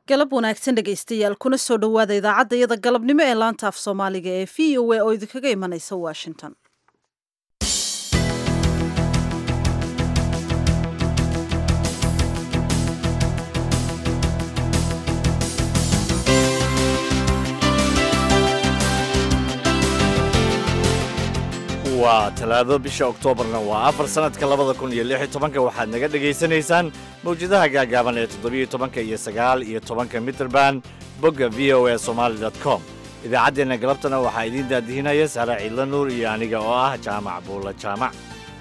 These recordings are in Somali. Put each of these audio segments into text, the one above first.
galab wanaagsan dhegaystayaal kuna soo dhowaada idaacadda iyada galabnimo ee laanta af soomaaliga ee v o a oo idinkaga imanaysa washington waa talaado bisha oktoobarna waa afar sannadka labada kun iyo lix iyo tobanka waxaad naga dhegaysanaysaan mawjadaha gaagaaban ee toddobiyo tobanka iyo sagaal iyo tobanka mitrband bogga v o a somaali com idaacaddeenna galabtana waxaa idiin daadihinaya sare ciidla nuur iyo aniga oo ah jaamac buulla jaamac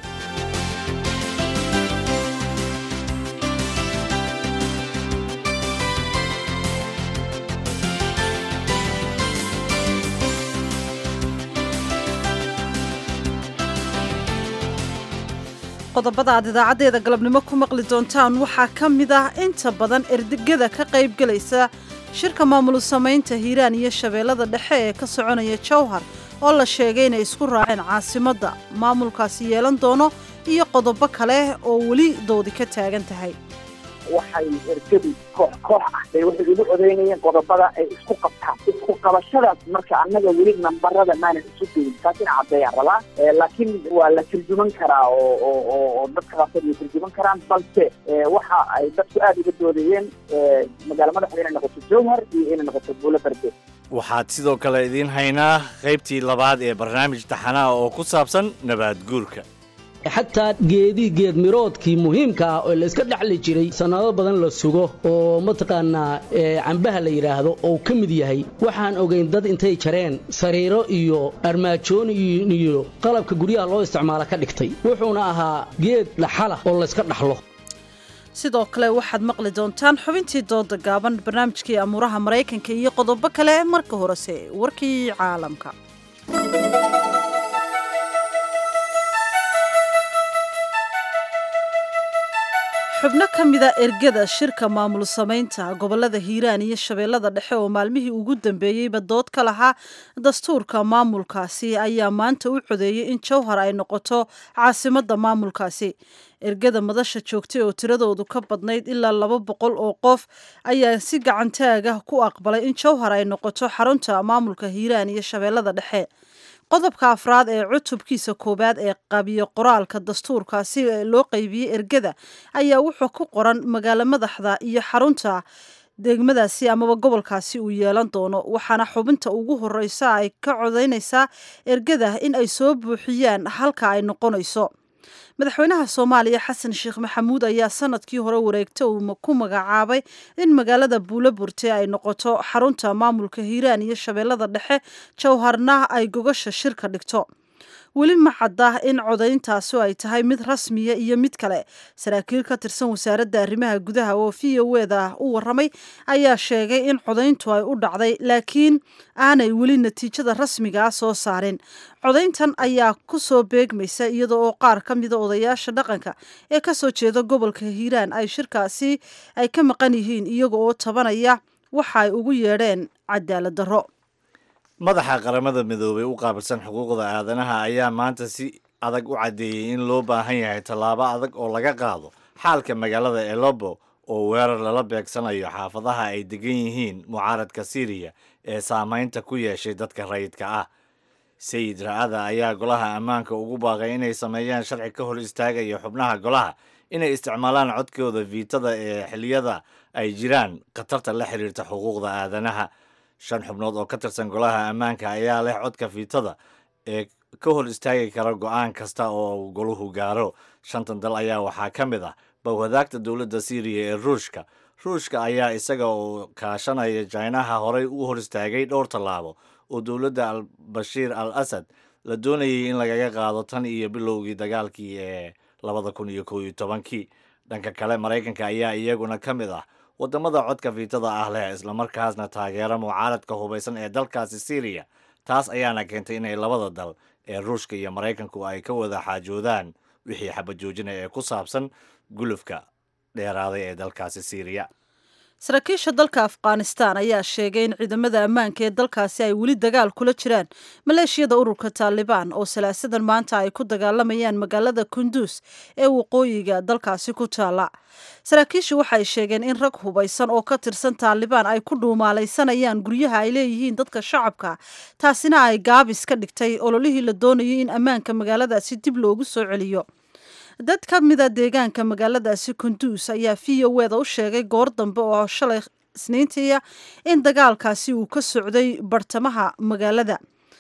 qodobada aad idaacaddeeda galabnimo ku maqli doontaan waxaa ka mid ah inta badan erdegada ka qaybgelaysa shirka maamul samaynta hiiraan iyo shabeellada dhexe ee ka soconaya jowhar oo la sheegay inay isku raaceen caasimadda maamulkaasi yeelan doono iyo qodobo kale oo weli doodi ka taagan tahay waxay ergadu koox koox ah bay waxay ugu codeynayeen qodobada ay isku qabtaan isku qabashadaas marka annaga weli nambarada maanan isu gelin taas ina caddeeyaan rabaa laakiin waa la turjuman karaa oo oo oo oo dadka qaarkood way turjuman karaan balse waxa ay dadku aada uga doodayeen magaala madaxda inay noqoto jowhar iyo inay noqoto buulo berde waxaad sidoo kale idiin haynaa qaybtii labaad ee barnaamij taxanaha oo ku saabsan nabaad guurka xataa geedii geed miroodkii muhiimka ah oo layska dhexli jiray sannado badan la sugo oo mataqaanaa cambaha la yidhaahdo oo ka mid yahay waxaan ogayn dad intay jareen sariiro iyo armaajooyin iyo qalabka guryaha loo isticmaalo ka dhigtay wuxuuna ahaa geed dhaxala oo layska dhaxlo sidoo kale waxaad maqli doontaan xubintii dooda gaaban barnaamijkii amuuraha maraykanka iyo qodobo kale marka horese warkii caalamka xubno ka mida ergada shirka maamul samaynta gobolada hiiraan iyo shabeellada dhexe oo maalmihii ugu dambeeyeyba dood ka lahaa dastuurka maamulkaasi ayaa maanta u codeeyey in jowhar ay noqoto caasimadda maamulkaasi ergada madasha joogtay oo tiradoodu ka badnayd ilaa laba boqol oo qof ayaa si gacantaaga ku aqbalay in jowhar ay noqoto xarunta maamulka hiiraan iyo shabeellada dhexe qodobka afraad ee cutubkiisa koowaad ee qabiyo qoraalka dastuurkaasi loo qaybiyey ergada ayaa wuxuu ku qoran magaalo madaxda iyo xarunta degmadaasi amaba gobolkaasi uu yeelan doono waxaana xubinta ugu horeysa ay ka codeynaysaa ergada in ay soo buuxiyaan halka ay noqonayso madaxweynaha soomaaliya xasan sheekh maxamuud ayaa sanadkii hore wareegta uu ku magacaabay in magaalada buulo burte ay noqoto xarunta maamulka hiiraan iyo shabeellada dhexe jowharna ay gogasha shirka dhigto weli ma cadda in codayntaasi ay tahay mid rasmiya iyo mid kale saraakiil ka tirsan wasaaradda arrimaha gudaha oo v o eda u waramay ayaa sheegay in codayntu ay u dhacday laakiin aanay weli natiijada rasmigaa soo saarin codayntan ayaa ku soo beegmaysa iyada oo qaar ka mida odayaasha dhaqanka ee kasoo jeeda gobolka hiiraan ay shirkaasi ay ka maqan yihiin iyaga oo tabanaya waxa ay ugu yeedheen cadaalad darro madaxa qaramada midoobay u qaabilsan xuquuqda aadanaha ayaa maanta si adag u caddeeyey in loo baahan yahay tallaabo adag oo laga qaado xaalka magaalada elobo oo weerar lala beegsanayo xaafadaha ay degan yihiin mucaaradka siiriya ee saamaynta ku yeeshay dadka rayidka ah sayid ra-ada ayaa golaha ammaanka ugu baaqay inay sameeyaan sharci ka hor istaagaya xubnaha golaha inay isticmaalaan codkooda viitada ee xiliyada ay jiraan khatarta la xiriirta xuquuqda aadanaha shan xubnood oo ka tirsan golaha ammaanka ayaa leh codka fiitada ee ka hor istaagi kara go-aan kasta oo goluhu gaaro shantan dal ayaa waxaa ka mid ah bowhadaagta dowladda siiriya ee ruushka ruushka ayaa isaga oo kaashanaya jinaha horey u hor istaagay dhowr tallaabo oo dowladda albashiir al asad la doonayay in lagaga qaado tan iyo bilowgii dagaalkii ee labada kun iyo kow iyo tobankii dhanka kale maraykanka ayaa iyaguna ka mid ah waddamada codka fiitada ah leh islamarkaasna taageera mucaaradka hubaysan ee dalkaasi siiriya taas ayaana keentay inay labada dal ee ruushka iyo maraykanku ay ka wada xaajoodaan wixii xabajoojinaya ee ku saabsan gulufka dheeraaday ee dalkaasi siiriya saraakiisha dalka afghanistan ayaa sheegay in ciidamada ammaanka ee dalkaasi ay weli dagaal kula jiraan maleeshiyada ururka taalibaan oo salaasadan maanta ay ku dagaalamayaan magaalada kunduus ee waqooyiga dalkaasi ku taala saraakiishu waxay sheegeen in rag hubaysan oo ka tirsan taalibaan ay ku dhuumaalaysanayaan guryaha ay leeyihiin dadka shacabka taasina ay gaabis ka dhigtay ololihii la doonayay in ammaanka magaaladaasi dib loogu soo celiyo dad ka mida deegaanka magaaladaasi kunduus ayaa v o weda u sheegay goor dambe oo shalay isniintiia in dagaalkaasi uu ka socday bartamaha magaalada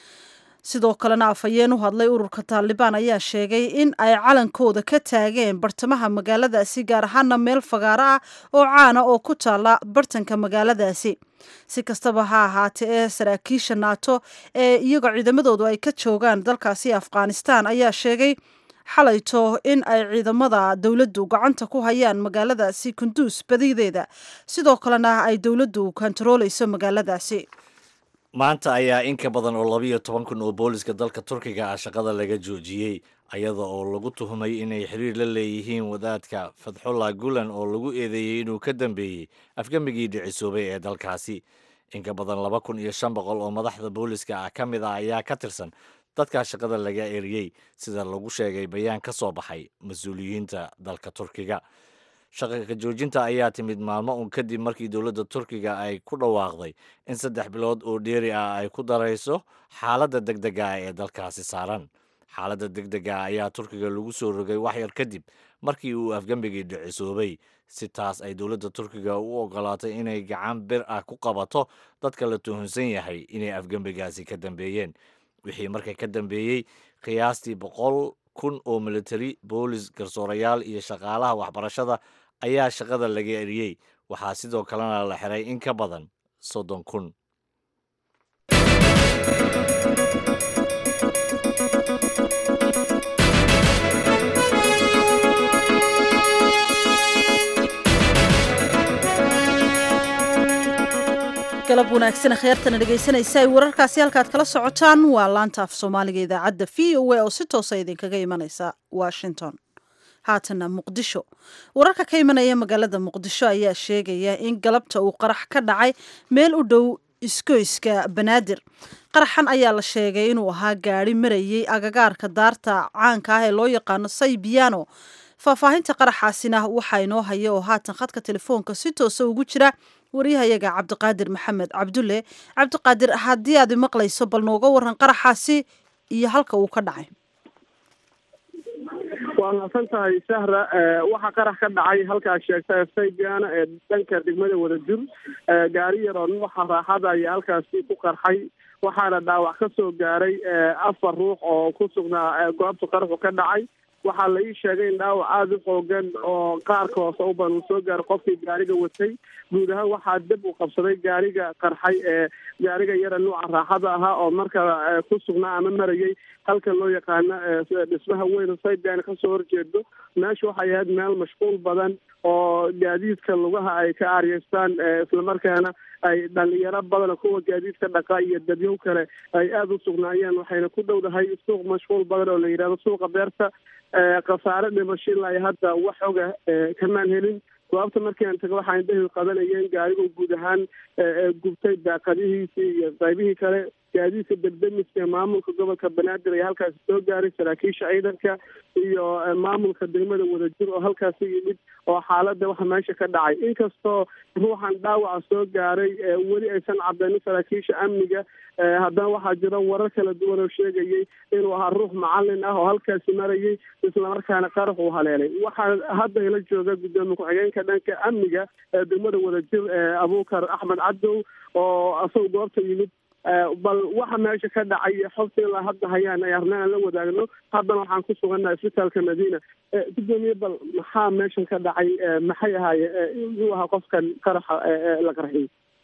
sidoo kalena afhayeen u hadlay ururka taalibaan ayaa sheegay in ay calankooda ka taageen bartamaha magaaladaasi gaar ahaana meel fagaaro ah oo caana oo ku taala bartanka magaaladaasi si kastaba ha ahaatee ee saraakiisha naato ee iyagoo ciidamadoodu ay ka joogaan dalkaasi afghanistan ayaa sheegay xalayto in ay ciidamada dowladdu gacanta ku hayaan magaaladaasi kunduus badideeda sidoo kalena ay dowladdu kontarooleyso magaaladaasi maanta ayaa in ka badan oo labiyo toban kun oo booliska dalka turkiga ah shaqada laga joojiyey ayada oo lagu tuhumay inay xiriir la leeyihiin wadaadka fatxullah gulan oo lagu eedeeyey inuu ka dambeeyey afgemigii dhicisoobay ee dalkaasi in ka badan laba kun iyo shan boqol oo madaxda booliska ah ka mid ah ayaa ka tirsan dadkaa shaqada laga eriyey sida lagu sheegay bayaan ka soo baxay mas-uuliyiinta dalka turkiga shaqa ka joojinta ayaa timid maalmo un kadib markii dowladda turkiga ay ku dhawaaqday in saddex bilood oo dheeri ah ay ku darayso xaaladda deg dega ah ee dalkaasi saaran xaaladda deg dega ah ayaa turkiga lagu soo rogay wax yar kadib markii uu afgembigii dhicisoobay si taas ay dowladda turkiga u ogolaatay inay gacan bir ah ku qabato dadka la tuhunsan yahay inay afgembigaasi ka dambeeyeen wixii marka ka dambeeyey qiyaastii boqol kun oo militari boolis garsoorayaal iyo shaqaalaha waxbarashada ayaa shaqada laga eriyey waxaa sidoo kalena la xiray in ka badan soddon kun galab wanaagsan kheyrtana dhegaysanaysa ay wararkaasi halkaad kala socotaan waa laanta af soomaaliga idaacadda v o a oo si toosa idinkaga imanaysa washington haatana muqdisho wararka ka imanaya magaalada muqdisho ayaa sheegaya in galabta uu qarax ka dhacay meel u dhow iskoyska banaadir qaraxan ayaa la sheegay inuu ahaa gaari marayay agagaarka daarta caanka ah ee loo yaqaano saybiano faahfaahinta qaraxaasina waxaa inoo haya oo haatan khadka telefoonka si toosa ugu jira waryahayaga cabdiqaadir maxamed cabdulle cabdiqaadir haddii aad maqlayso bal nooga waran qaraxaasi iyo halka uu ka dhacay waa mahadsan tahay sahra waxaa qarax ka dhacay halkaad sheegta saybiana ee dhanka degmada wadajur gaari yaroo nuuxa raaxada ayaa halkaasi ku qarxay waxaana dhaawac ka soo gaaray afar ruux oo ku sugnaa goobta qaraxu ka dhacay waxaa la ii sheegay in dhaawac aada u xoogan oo qaarka hoose u badan uu soo gaaray qofkii gaariga watay guud ahaan waxaa dib u qabsaday gaariga qarxay ee gaariga yara nuuca raaxada ahaa oo marka ku sugnaa ama marayay halka loo yaqaano dhismaha weyn saydan kasoo horjeedo meesha waxay ahayd meel mashquul badan oo gaadiidka lugaha ay ka aaryeystaan islamarkaana ay dhalinyaro badan kuwa gaadiidka dhaqa iyo dadyow kale ay aada u sugnaayeen waxayna ku dhowdahay suuq mashquul badan oo la yidhahdo suuqa beerta khasaare dhimasho ilaa iyo hadda wax oga kamaan helin goobta markii aan taga waxaa indhahi qadanayeen gaarigu guud ahaan gubtay daaqadihiisii iyo qaybihii kale gaadiidka degdemiska ee maamulka gobolka banaadir ayaa halkaasi soo gaaray saraakiisha ciidanka iyo maamulka degmada wadajir oo halkaasi yimid oo xaaladda waxa meesha ka dhacay inkastoo ruuxan dhaawaca soo gaaray weli aysan cadeynin saraakiisha amniga haddana waxaa jira warar kala duwan oo sheegayay inuu ahaa ruux macalin ah oo halkaasi marayay islamarkaana qarax uu haleelay waxaa hadda ila jooga gudoomiye ku-xigeenka dhanka amniga ee degmada wadajir abuukar axmed cadow oo asagoo goobta yimid bal waxa meesha ka dhacay xogta ilaa hadda hayaan ay arnaan aan la wadaagno haddana waxaan ku sugannaha isbitaalka madiina gudoomiye bal maxaa meeshan ka dhacay maxay ahaayeen inuu ahaa qofkan qaraxa la qarxiyey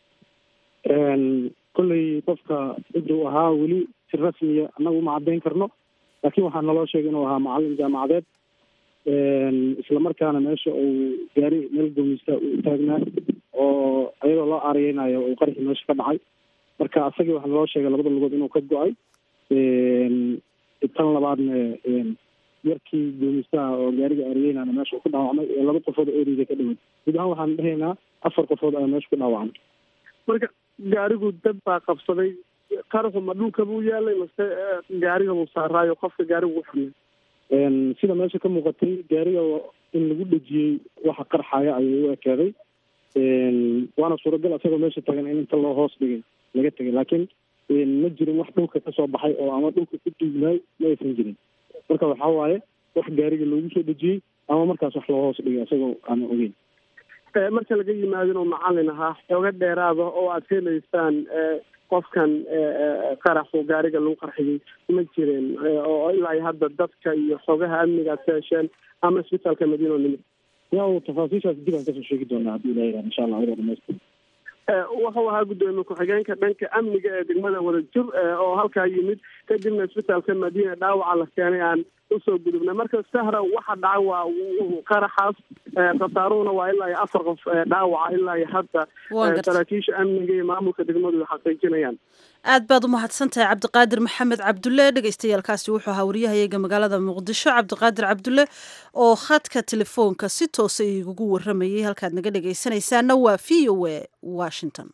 kolley qofka ciduu ahaa weli si rasmiya annagu ma caddayn karno laakiin waxaa naloo sheegay inuu ahaa macalin jaamacadeed islamarkaana meesha uu gaari meel gomista u taagnaa oo ayadoo loo aariyeynayo uu qarxi meesha ka dhacay marka asagii waxaa naloo sheegay labada lugood inuu ka go-ay tan labaadna yarkii guumistaha oo gaariga ariyeynana meesha ku dhaawacmay ee laba qofood oo eriga ka dhaway guud ahaan waxaan dhahaynaa afar qofood ayaa meesha ku dhaawacmay marka gaarigu dad baa qabsaday qaraxu ma dhulka buu yaalay mase gaariga buu saaraayo qofka gaarigu u xumay sida meesha ka muuqatay gaariga in lagu dhejiyey waxa qarxaya ayay u ekaaday waana suuragal isagoo meesha tagan in inta loo hoos dhigay laga tegay laakiin ma jirin wax dhulka kasoo baxay oo ama dhulka ku duugnaay ma aysan jirin marka waxa waaye wax gaariga loogu soo dhejiyey ama markaas wax loo hoos dhigay isagoo aana ogeyn marka laga yimaadin oo macalin ahaa xooga dheeraada oo aad helaysaan qofkan qaraxu gaariga lagu qarxiyey ma jireen oo ilaa hadda dadka iyo xoogaha amniga aad ka hesheen ama isbitaalka madiino nimid ya tafaasiishaas dib aan kasoo sheegi doonaa haddii ilaha yihahdo insha allah ayadoo dhamaystir wuxuu ahaa guddoomiye ku-xigeenka dhanka amniga ee degmada wadajir oo halkaa yimid kadibna isbitaalka madiina dhaawaca la keenay aan usoo gudubnay marka sahra waxa dhaca waa qaraxaas khasaaruhuna waa ilaa iyo afar qof dhaawaca ilaa iyo hadda saraakiisha amniga iyo maamulka degmadu ay xaqiijinayaan aad baad u mahadsan tahay cabdiqaadir maxamed cabdulle dhegaystayaalkaasi wuxuu ahaa waryahayaga magaalada muqdisho cabdiqaadir cabdulle oo khadka telefoonka si toosa igugu waramayay halkaad naga dhegaysanaysaana waa v o a washington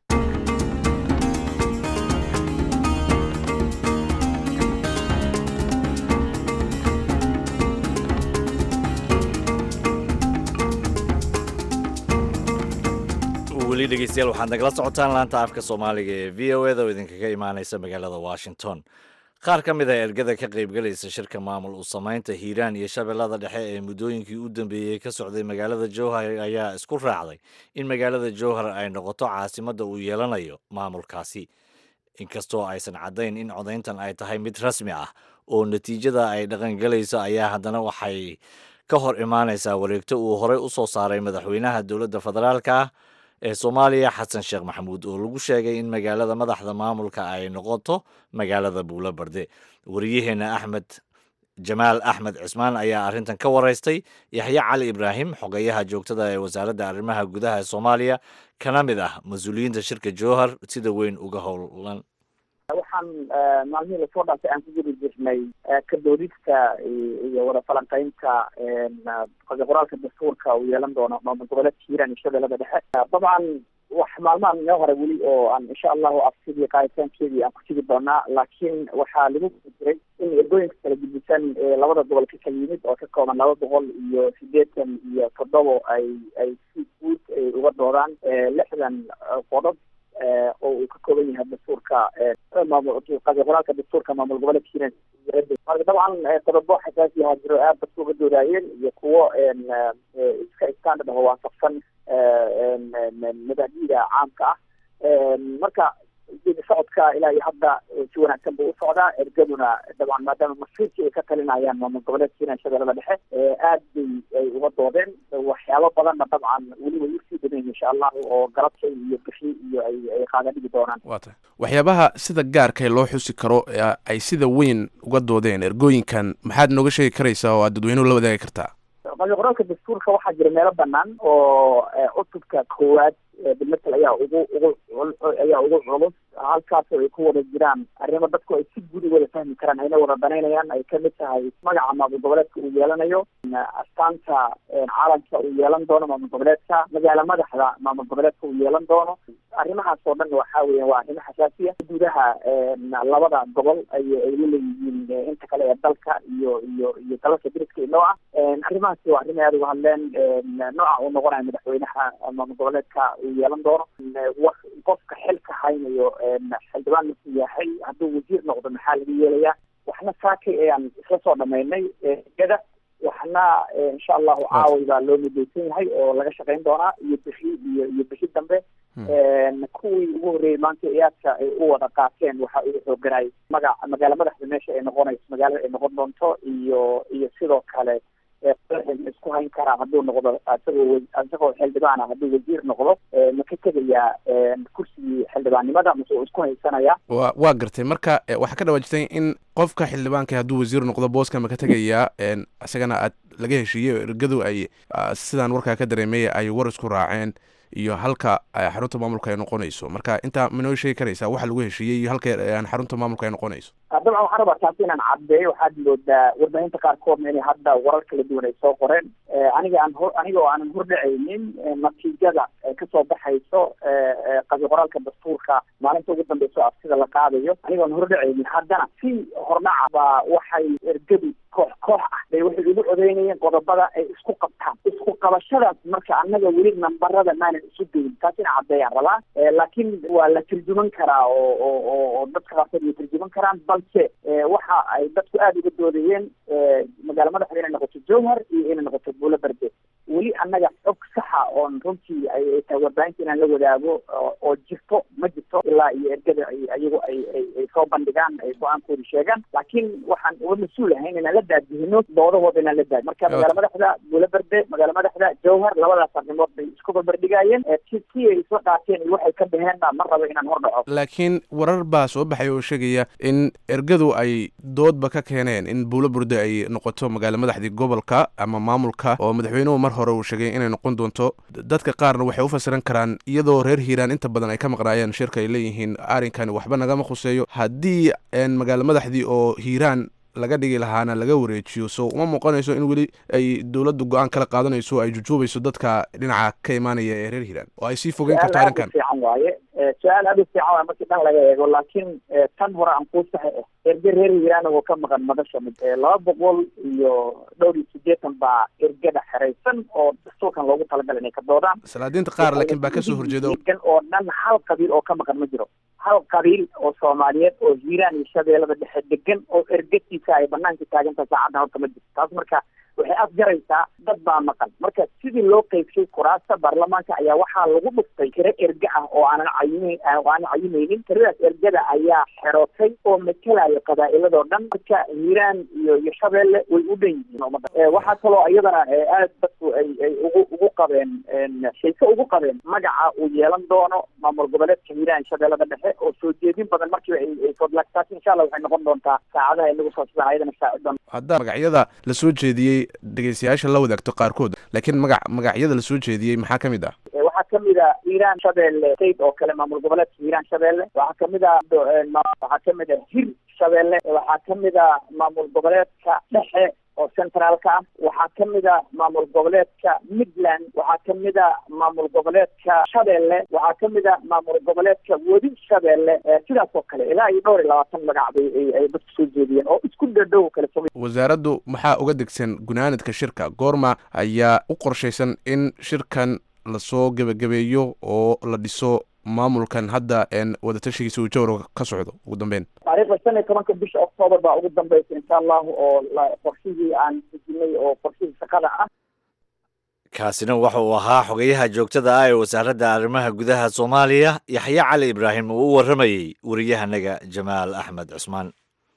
weli dhegeystayaal waxaad nagala socotaan laanta afka soomaaliga ee v o eda oo idinkaga imaaneysa magaalada washington qaar ka mid ah ergada ka qaybgalaysa shirka maamul u samaynta hiiraan iyo shabeellada dhexe ee muddooyinkii u dambeeyey ka socday magaalada jowhar ayaa isku raacday in magaalada jowhar ay noqoto caasimadda uu yeelanayo maamulkaasi inkastoo aysan caddayn in codayntan ay tahay mid rasmi ah oo natiijada ay dhaqangelayso ayaa haddana waxay ka hor imaaneysaa wareegto uu horey u soo saaray madaxweynaha dowladda federaalka ah ee soomaaliya xasan sheekh maxamuud oo lagu sheegay in magaalada madaxda maamulka ay noqoto magaalada buulo barde wariyaheenna axmed jamaal axmed cismaan ayaa arrintan ka waraystay yaxye cali ibraahim xogeyaha joogtada ee wasaaradda arrimaha gudaha ee soomaaliya kana mid ah mas-uuliyiinta shirka jowhar sida weyn uga howlan waxaan maalmihii lasoo dhaafay aan ku gudi jirnay kadoodista iyo wada falanqeynta qoraalka dastuurka uu yeelan doono maamul goboleedka hiiraan iyo shabeellada dhexe dabcan wax maalmahan inoo hore weli oo aan insha allahu afsidii qaaditaankeedii aan ku tigi doonaa laakiin waxaa lagu guda jiray in ergooyinka kala gudbisan ee labada gobol ka kala yimid oo ka kooban laba boqol iyo sideetan iyo toddobo ay ay si guud ay uga doodaan lixdan qodob oo uu ka kooban yahay dastuurka qoraalka dastuurka maamul goboleedka hiiraan marka dabcan qodobo xasaasi ahaa jiro aad dadka uga doodaayeen iyo kuwo iska standard aho waafaqsan madahdida caamka ah marka geedi socodka ilaa iyo hadda si wanaagsan buu usocdaa ergaduna dabcan maadaama masiirkii ay ka talinayaan maamul goboleedka hiiraan shabeellada dhexe aad bay ay uga doodeen waxyaabo badanna dabcan weli way usii badan insha allahu oo galabtay iyo bixi iyo ay ay qaadan dhigi doonaan waa tahay waxyaabaha sida gaarkae loo xusi karo ee ay sida weyn uga doodeen ergooyinkan maxaad nooga sheegi karaysaa oo aad dadweynuhu la wadaagi kartaa qoraalka dastuurka waxaa jira meelo banaan oo cutubka koowaad bilmatel ayaa ugu ugu ayaa ugu culus halkaasoo ay ku wada jiraan arrimo dadku ay si guud u wada fahmi karaan ayna wada danaynayaan ay kamid tahay magaca maamul goboleedka uu yeelanayo astaanta caalamka uu yeelan doono maamul goboleedka magaala madaxda maamul goboleedka uu yeelan doono arrimahaas oo dhan waxa weya waa arrimo xasaasiya gudaha labada gobol ay ay laleeyihiin inta kale ee dalka iyo iyo iyo dalalka diriska inoo ah arrimahaasi waa arrin ay aad uga hadleen nooca uu noqonayo madaxweynaha maamul goboleedka uu yeelan doono qofka xilka haynayo xildhibaan markuu yahay hadduu wasiir noqdo maxaa laga yeelayaa waxna saakay ayaan isla soo dhamaynay gada waxna insha allahu caaway baa loo midaysan yahay oo laga shaqayn doonaa iyo bixi iyo iyo bixi dambe kuwii ugu horreeyey maanta iyaadka ay u wada qaateen waxa ugu xooganay magac magaala madaxda meesha ay noqonayso magaalada ay noqon doonto iyo iyo sidoo kale isku hayn karaa hadduu noqdo isagoo isagoo xildhibaana hadduu wasiir noqdo ma ka tegayaa kursigii xildhibaannimada mase uu isku haysanaya wa waa gartay marka waxaa ka dhawaajitay in qofka xildhibaanka hadduu wasiir noqdo booska ma ka tegayaa isagana aad laga heshiiyey oo ergadu ay sidaan warkaa ka dareemay ay war isku raaceen iyo halka xarunta maamulka ay noqonayso marka intaa minoo sheegi karaysaa waxa lagu heshiiyey iyo halka xarunta maamulka ay noqonayso dabcan waxaan rabaa taasi inaan caddeeyo waxaad moodaa warbaahinta qaarkoodna inay hadda warar kala duwan ay soo qoreen aniga aan hor aniga oo aanan hordhacaynin natiijada kasoo baxayso qabi qoraalka dastuurka maalinta ugu dambeyso afsida la qaadayo aniga aan hordhacaynin haddana si hordhaca baa waxay ergadu koox koox ah bay waxay ugu codeynayeen qodobada ay isku qabtaan isku qabashadaas marka annaga weli nambarada maanan isu geyin taas ina caddeeyaan rabaa laakiin waa la turjuman karaa oo oo oo dadka qaarkood way turjuman karaan balse waxa ay dadku aada uga doodayeen magaala madaxda inay noqoto jowhar iyo inay noqoto buulo berde weli annaga xog saxa oon runtii ay tahay warbaahinta inaan la wadaago oo jirto ma jirto ilaa iyo ergada ay ayagu ay ay soo bandhigaan ay go-aankooda sheegaan laakiin waxaan uga mas-uul ahayn inaan la daadihino doodahooda inaan la daadi marka magaala madaxda buulo berde magaala madaxda jowhar labadaas arrimood bay isku barbardhigaayeen si si ay isla qaateen iyo waxay ka dhaheenna ma rabo inaan hor dhaco laakiin warar baa soo baxay oo sheegaya in ergadu ay doodba ka keeneen in buulo burde ay noqoto magaala madaxdii gobolka ama maamulka oo madaxweynuhu mar hore uu sheegay inay noqon doonto dadka qaarna waxay u fasiran karaan iyadoo reer hiiraan inta badan ay ka maqnaayeen shirka ay leeyihiin arrinkani waxba nagama khuseeyo haddii magaala madaxdii oo hiiraan laga dhigi lahaana laga wareejiyo so uma muuqanayso in weli ay dowladdu go-aan kala qaadanayso ay jujuubayso dadka dhinaca ka imaanaya ee reer hiiraan oo ay sii fogeyn karto arrinkan fiican waaye su-aal aada u fiican waay markii dhan laga eego laakiin tan hore aan kuu saxe eh erge reer hiiraan oo ka maqan madasha mid laba boqol iyo dhowr iyo siddeetan baa ergada xeraysan oo dastuurkan loogu talagalay inay ka doodaan salaadiinta qaar laakiin baa kasoo horjeeda degan oo dhan hal qabiil oo ka maqan ma jiro hal qabiil oo soomaaliyeed oo hiiraan iyo shabeellada dhexe degan oo ergatiisa ay banaanka taagantaha saacadda horta ma jirto taas marka waxay afjaraysaa dad baa maqan marka sidii loo qeybshay kuraasta baarlamaanka ayaa waxaa lagu dhuftay tiro erge ah oo aanan cayime oo aanan cayimaynin tiradaas ergada ayaa xerootay oo matalaya qabaa'iladoo dhan marka hiiraan iyo iyo shabeelle way u dhan yihiin ummadda waxaa kaloo iyadana aad dadku ay ay ugu ugu qabeen shayse ugu qabeen magaca uu yeelan doono maamul goboleedka hiiraan shabeellada dhexe oo soo jeedin badan markiiba ay ay fodlagtaas insha allah waxay noqon doontaa saacadaha inagu soo sida ayadana saacidan haddaa magacyada la soo jeediyey dhegeystayaasha la wadaagto qaarkood laakiin magac magacyada la soo jeediyey maxaa ka mid ah waxaa kamid a hiiraan shabeelle state oo kale maamul goboleedka hiiraan shabeelle waxaa kamid a waxaa kamid a hir shabeelle waxaa kamid a maamul goboleedka dhexe oo centraalka ah waxaa kamid a maamul goboleedka midland waxaa kamid a maamul goboleedka shabeelle waxaa kamid a maamul goboleedka wadi shabeelle sidaas oo kale ilaa iyo dhowr iyo labaatan magac bay ay dadku soo jeediyeen oo isku dhadhow kale fogay wasaaraddu maxaa uga degsan gunaanadka shirka goorma ayaa u qorshaysan in shirkan lasoo gebagabeeyo oo la dhiso maamulkan hadda wadatashigiisa uu jawra ka socdo ugu dambeyn taariikhda shan iyo tobanka bisha octoobar baa ugu dambeysa insha allahu oo qorshihii aan dejinay oo qorshihii shaqada ah kaasina waxa uu ahaa xogayaha joogtada ah ee wasaaradda arrimaha gudaha soomaaliya yaxye cali ibraahim oo u warramayey wariyahanaga jamaal axmed cusmaan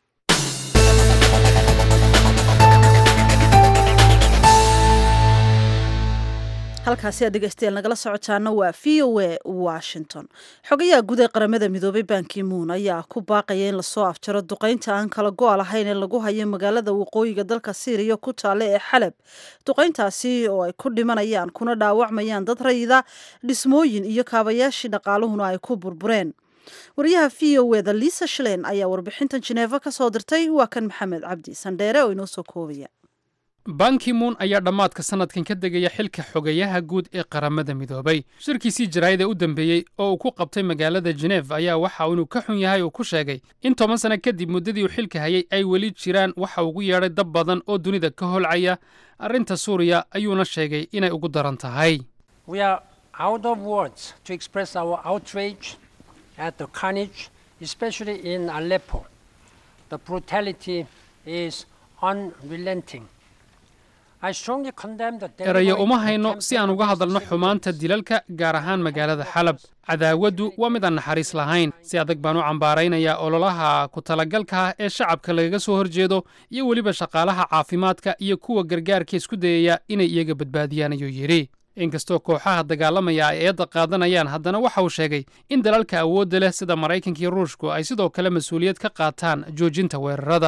halkaasi aad dhegeystayaal nagala socotaana waa v o a washington xogayaha guud ee qaramada midoobay bankimuun ayaa ku baaqaya in lasoo afjaro duqeynta aan kala go-a lahayn ee lagu hayo magaalada waqooyiga dalka syriya ku taale ee xalab duqeyntaasi oo ay ku dhimanayaan kuna dhaawacmayaan dad rayida dhismooyin iyo kaabayaashii dhaqaaluhuna ay ku burbureen wariyaha v o eda liisa shlein ayaa warbixintan jineefa ka soo dirtay waa kan maxamed cabdi sandheere oo inoo soo koobaya bankimuun ayaa dhammaadka sannadkan ka degaya xilka xogayaha guud ee qaramada midoobay shirkiisii jaraa'ida u dambeeyey oo uu ku qabtay magaalada jenef ayaa waxa inuu ka xun yahay uu ku sheegay in toban sanno kadib muddadii uu xilka hayay ay weli jiraan waxa ugu yeedhay dab badan oo dunida ka holcaya arrinta suuriya ayuuna sheegay inay ugu daran tahay erayo uma hayno si aan uga hadalno xumaanta dilalka gaar ahaan magaalada xalab cadaawaddu waa mid aan naxariis lahayn si adag baan u cambaaraynayaa ololaha ku talagalka ah ee shacabka lagaga soo horjeedo iyo weliba shaqaalaha caafimaadka iyo kuwa gargaarka isku dayaya inay iyaga badbaadiyaan ayuu yidhi inkastoo kooxaha dagaalamaya ay eedda qaadanayaan haddana waxa uu sheegay in dalalka awoodda leh sida maraykanka iyo ruushku ay sidoo kale mas-uuliyad ka qaataan joojinta weerarada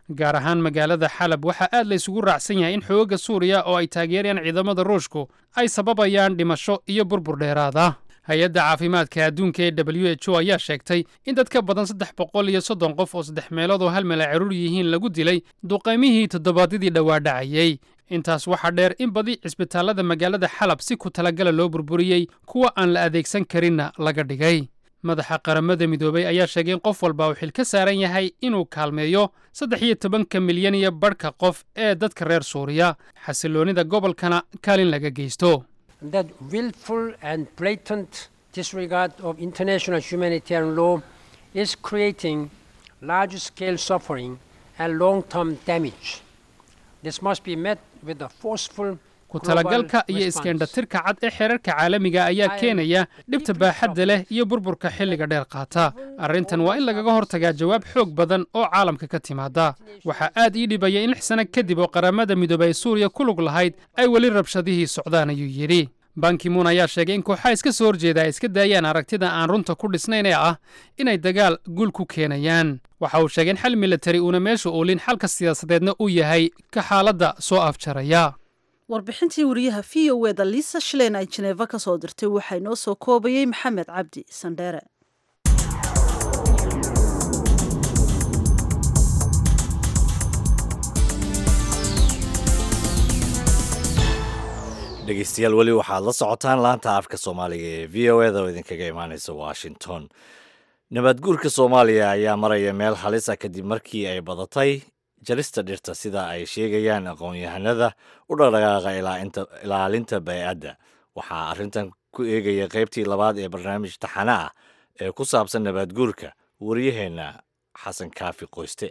gaar ahaan magaalada xalab waxaa aad la isugu raacsan yahay in xoogagga suuriya oo ay taageerayaan ciidamada ruushku ay sababayaan dhimasho iyo burbur dheeraada hay-adda caafimaadka adduunka ee w h o ayaa sheegtay in dad ka badan saddex boqol iyo soddon qof oo saddex meelood oo hal meel ay caruur yihiin lagu dilay duqaymihii toddobaadyadii dhowaa dhacayey intaas waxaa dheer in badi cisbitaallada magaalada xalab si ku talagala loo burburiyey kuwa aan la adeegsan karinna laga dhigay madaxa qaramada midoobay ayaa sheegay in qof walba uu xil ka saaran yahay inuu kaalmeeyo saddex iyo tobanka milyan iyo badhka qof ee dadka reer suuriya xasilloonnida gobolkana kaalin laga geysto that willful and blatant disregard of international humanitarian law is creating large scale suffering and long term damage. This must be met with a forceful ku talagalka iyo iskeendhatirka cad ee xeerarka caalamiga ayaa keenaya dhibta baaxadda leh iyo burburka xilliga dheer qaata arrintan waa in lagaga hortagaa jawaab xoog badan oo caalamka ka timaada waxaa aad ii dhibaya in lix sano kadib oo qaramada midoobay suuriya ku lug lahayd ay weli rabshadihii socdaan ayuu yidhi bankimuun ayaa sheegay in kooxaha iska soo horjeeda ay iska daayaan aragtida aan runta ku dhisnayn ee ah inay dagaal guul ku keenayaan waxa uu sheegay in xal militari uuna meesha oolin xalka siyaasadeedna uu yahay ka xaaladda soo afjaraya warbixintii wariyaha v o eda liisa shileen ay jeneeva ka soo dirtay waxaa inoo soo koobayey maxamed cabdi sandheere dhegeystayaal weli waxaad la socotaan laanta afka soomaaliga ee v o eda oo idinkaga imaaneysa washington nabaadguurka soomaaliya ayaa maraya meel halisa kadib markii ay badatay jarista dhirta sida ay sheegayaan aqoon-yahanada u dhaqdhaqaaqa ilaalinta bay-adda waxaa arrintan ku eegaya qaybtii labaad ee barnaamij taxane ah ee ku saabsan nabaadguurka wariyaheenna xasan kaafi qoyste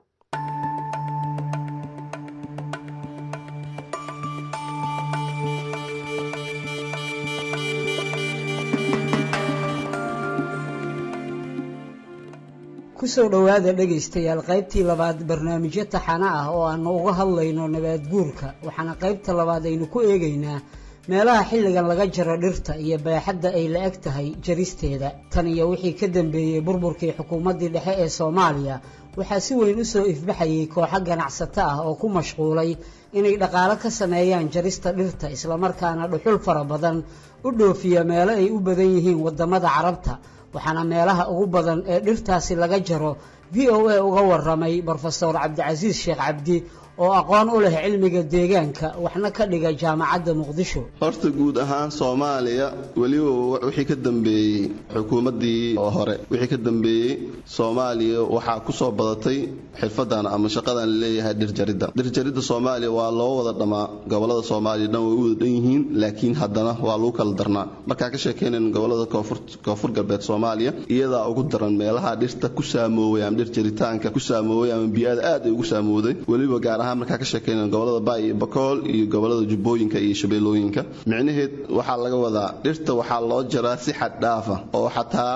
kusoo dhowaada dhegaystayaal qaybtii labaad barnaamijyo taxana ah oo aanu uga hadlayno nabaadguurka waxaana qaybta labaad aynu ku eegaynaa meelaha xilligan laga jaro dhirta iyo baaxadda ay la eg tahay jaristeeda tan iyo wixii ka dambeeyey burburkii xukuumaddii dhexe ee soomaaliya waxaa si weyn u soo ifbaxayay kooxo ganacsato ah oo ku mashquulay inay dhaqaalo ka sameeyaan jarista dhirta islamarkaana dhuxul fara badan u dhoofiya meelo ay u badan yihiin waddamada carabta waxaana meelaha ugu badan ee dhirtaasi laga jaro v o a uga waramay brofesor cabdicasiis sheekh cabdi oo aqoon u leh cilmiga deegaanka waxna ka dhiga jaamacadda muqdisho horta guud ahaan soomaaliya weliba wixii ka dambeeyey xukuumaddii oo hore wixii ka dambeeyey soomaaliya waxaa ku soo badatay xirfadan ama shaqadan laleeyahay dhirjaridda dhirjaridda soomaaliya waa loo wada dhammaa gobolada soomaaliya dhan way u wada dhan yihiin laakiin haddana waa lagu kala darnaa markaan ka sheekaynayn gobolada koonfur galbeed soomaaliya iyadaa ugu daran meelaha dhirta ku saamooway ama dhir jaritaanka ku saamooway ama biyaada aad ay ugu saamowday weliba gaar ahaan markaan ka sheekaynayn gobolada baay iyo bakool iyo gobolada jubbooyinka iyo shabeellooyinka micnaheed waxaa laga wadaa dhirta waxaa loo jaraa si xad dhaafa oo xataa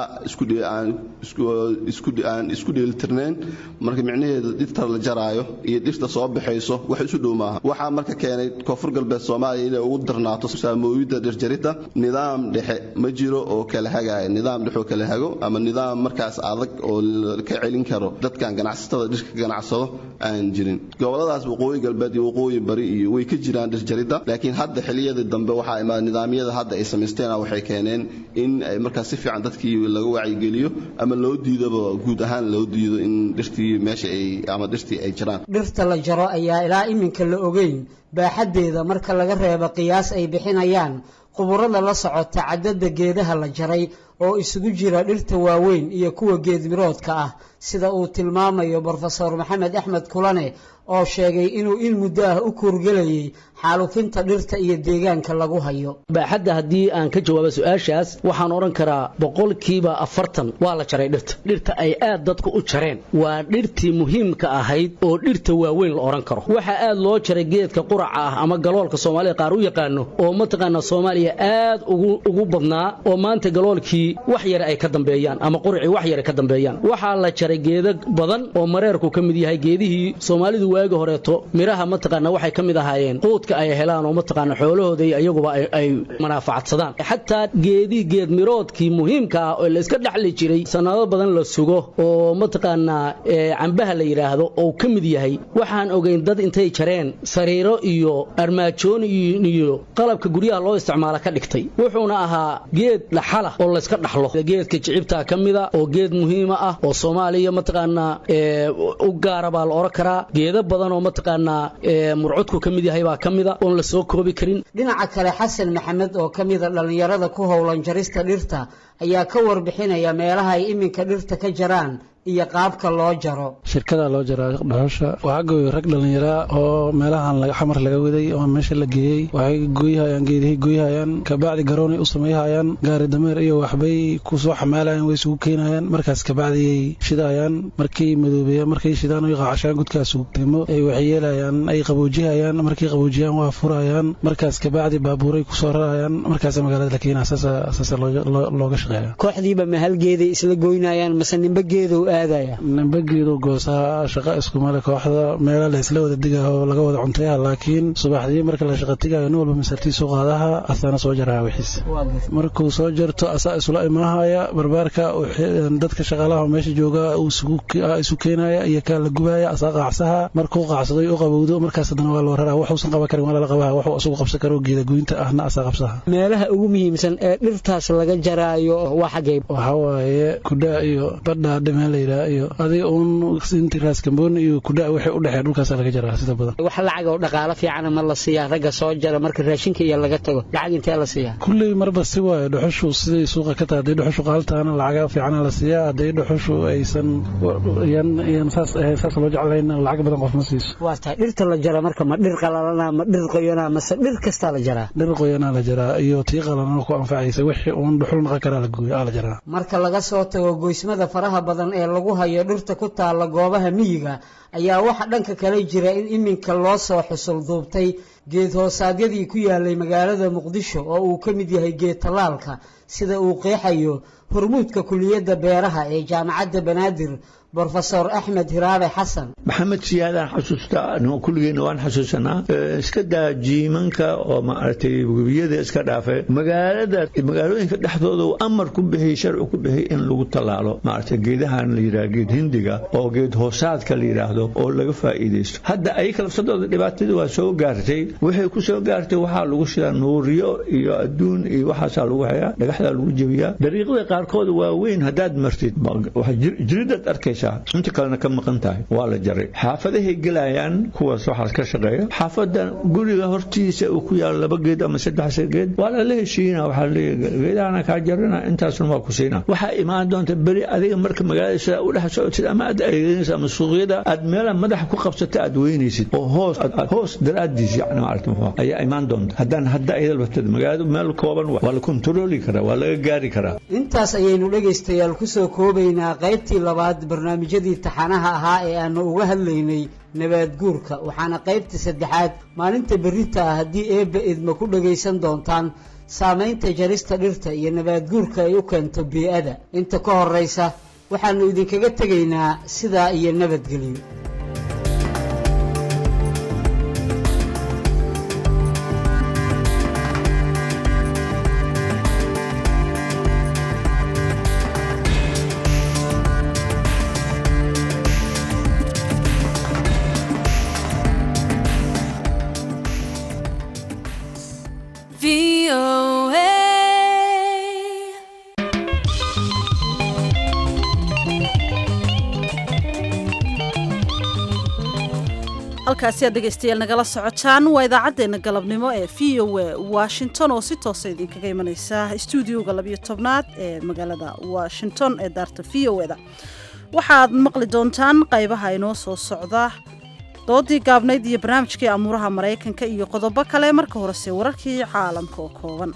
aan isku dheelitirnayn marka micnaheeda dhirta la jaraayo iyo dhirta soo baxayso wax isu dhow maaha waxaa marka keenay koonfur galbeed soomaaliya inay ugu darnaato saamooyidda dhirjarida nidaam dhexe ma jiro oo kala hagaya nidaam dhexe oo kala hago ama nidaam markaas adag oo ka celin karo dadkan ganacsatada dhirka ganacsado aan jirin goboladaas waqooyi galbeed iyo waqooyi bari iyo way ka jiraan dhirjaridda laakiin hadda xiliyadii dambe waxaa imaada nidaamyada hadda ay samaysteen waxay keeneen in ay markaas si fiican dadkii laga wacyigeliyo ama loo diidaba guud ahaan loo diido in dhirtii meesha ay ama dhirtii ay jiraan dhirta la jaro ayaa ilaa iminka la ogeyn baaxaddeeda marka laga reebo qiyaas ay bixinayaan quburada la socota caddada geedaha la jaray oo isugu jira dhirta waaweyn iyo kuwa geedmiroodka ah sida uu tilmaamayo brofesor maxamed axmed kulane oo sheegay inuu in muddo ah u kuurgelayay xaalufinta dhirta iyo deegaanka lagu hayo baaxadda haddii aan ka jawaabo su-aashaas waxaan odhan karaa boqolkiiba afartan waa la jaray dhirta dhirta ay aad dadku u jareen waa dhirtii muhiimka ahayd oo dhirta waaweyn la odhan karo waxaa aad loo jaray geedka quraca ah ama galoolka soomaalida qaar u yaqaano oo mataqaana soomaaliya aad ugu badnaa oo maanta galoolkii wax yare ay ka dambeeyaan ama quracii wax yare ka dambeeyaan waxaa la jaray jaray geeda badan oo mareerku ka mid yahay geedihii soomaalidu waagi horeeto miraha mataqaana waxay ka mid ahaayeen quudka ay helaan oo mataqaana xoolahooda iyo iyaguba ay manaafacadsadaan xataa geedii geed miroodkii muhiimka ah oo layska dhexli jiray sanado badan la sugo oo mataqaanaa cambaha la yidhaahdo oo ka mid yahay waxaan ogeyn dad intay jareen sariiro iyo armaajoon iyo qalabka guryaha loo isticmaala ka dhigtay wuxuuna ahaa geed dhaxala oo layska dhaxlo geedka jicibtaa ka mida oo geed muhiima ah oo soomaaliya mataqaanaa u gaara baa la oran karaa geedo badan oo mataqaanaa murcudku ka mid yahay baa ka mida oon la soo koobi karin dhinaca kale xasan maxamed oo ka mida dhallinyarada ku howlan jarista dhirta ayaa ka warbixinaya meelaha ay iminka dhirta ka jaraan iyo qaabka loo jaro shirkada loo jaraa dhuxusha waxaa gooyay rag dhallinyaraa oo meelahan xamar laga waday oo meesha la geeyey waxay gooyhayaan geedihii gooyhayaan kabacdi garoonay u sameeyhayaan gaari dameer iyo waxbay ku soo xamaalayaan way isugu keenayaan markaas kabacdiyay shidayaan markay madoobeeyaan markay shidaan ay qaacashaan gudkaas timo ay waxay yeelayaan ay qaboojihayaan markay qaboojiyaan waa furayaan markaas kabacdi baabuuray kusoo rarayaan markaas magaalada la keenaa saasa looga shaqeeya kooxdiiba ma hal geeday isla goynayaan mase nimba geedow nambageedu goosaa shaqa iskumale kooxda meela la isla wada digaho laga wada cuntayaha laakiin subaxdii marka la shaqa tigayo nin walba masartiisu qaadaha asaana soo jaraha wixiis markuu soo jarto asaa isula imaahaya barbaarka dadka shaqaalaha meesha jooga isu keenaya iyo kaa la gubaya asaa qaacsaha markuu qaacsaday u qabowdo markaas haddana waa loo raraa waxuusan qaban karin waa lala qabaha waxuu asugu qabsan karo geeda goynta ahna asaa qabsaha meelaha ugu muhiimsan ee dhirtaas laga jaraayo waa xaggay waxaa waaye kudhaa iyo badhaa dhimeel iyo adiga uun inti raaskamboon iyo kudha waxay u dhexeen dhulkaasa laga jaraa sida badan wax lacag oo dhaqaalo fiicana ma la siiyaa ragga soo jara marka raashinka iyo laga tago lacag intee la siiyaa kulley marba si waayo dhuxushu siday suuqa ka tahay hadday dhuxushu qaaltaana lacaga fiicana la siiyaa hadday dhuxushu aysan yan saas ahayn saas loo jeclayn lacag badan qof ma siiso waa tahay dhirta la jara marka ma dhir qalalana ma dhir qoyana mase dhir kastaa la jaraa dhir qoyanaa la jaraa iyo tii qalalana ku anfacaysa wixii uun dhuxul naqan karaa la gooyo aa la jaraa marka laga soo tago goysmada faraha badan ee lagu hayo dhirta ku taalla goobaha miyiga ayaa waxa dhanka kale jira in iminka loo soo xusul duubtay geed hoosaadyadii ku yaalay magaalada muqdisho oo uu ka mid yahay geed tallaalka sida uu qeexayo hormuudka kuliyadda beeraha ee jaamacadda banaadir brofesor axmed hiraabe xasan maxamed siyaadaan xasuustaa kulligeena waan xasuusanaa iska daa jiimanka oo maaragtay webiyada iska dhaafay magaalada magaalooyinka dhexdooda uu amar ku bixiyey sharci ku bixiyey in lagu tallaalo maaragtay geedahan la yidhaha geed hindiga oo geed hoosaadka la yidhaahdo oo laga faa'iidaysto hadda ayaka lafsadooda dhibaatadii waa soo gaartay waxay ku soo gaartay waxaa lagu shidaa nuuriyo iyo adduun iyo waxaasaa lagu hayaa dhagaxdaa lagu jebiyaa dariiqada qaarkood waa weyn haddaad martid jiridaad arkaysa inta kalena ka maqan tahay waa la jaray xaafadahay gelayaan kuwaas waxaas ka shaqeeya xaafada guriga hortiisa uu ku yaalo laba geed ama saddex geed waa lala heshiina waxaa leeyahay geedahana kaa jarina intaasna waa ku siina waxaa imaan doonta beri adiga marka magaalada sidaa u dhex socotid ama aad adeeganaysa ama suuqyada aad meelaha madaxa ku qabsata aad weynaysid oo hoos hoos daraadiis yani maaragta ayaa imaan doonta haddaan hadda ayada laftada magaaladu meel kooban waa la kontrooli karaa waa laga gaari karaa intaas ayaynu dhegaystayaal kusoo koobaynaa qaybtii labaad barnaamijyadii taxanaha ahaa ee aanu uga hadlaynay nabaad guurka waxaana qaybta saddexaad maalinta berrita ah haddii eebba idma ku dhagaysan doontaan saamaynta jarista dhirta iyo nabaad guurka ay u keento bii-ada inta ka horraysa waxaannu idinkaga tegaynaa sidaa iyo nabadgelyo halkaasi aad dhegaystayaal nagala socotaan waa idaacaddeenna galabnimo ee v o a washington oo si toosa idinkaga imanaysa stuudioga labiyo tobnaad ee magaalada washington ee daarta v o eda waxaad maqli doontaan qaybaha inoo soo socda doodii gaabnayd iyo barnaamijkii amuuraha maraykanka iyo qodobo kale marka horese wararkii caalamka oo kooban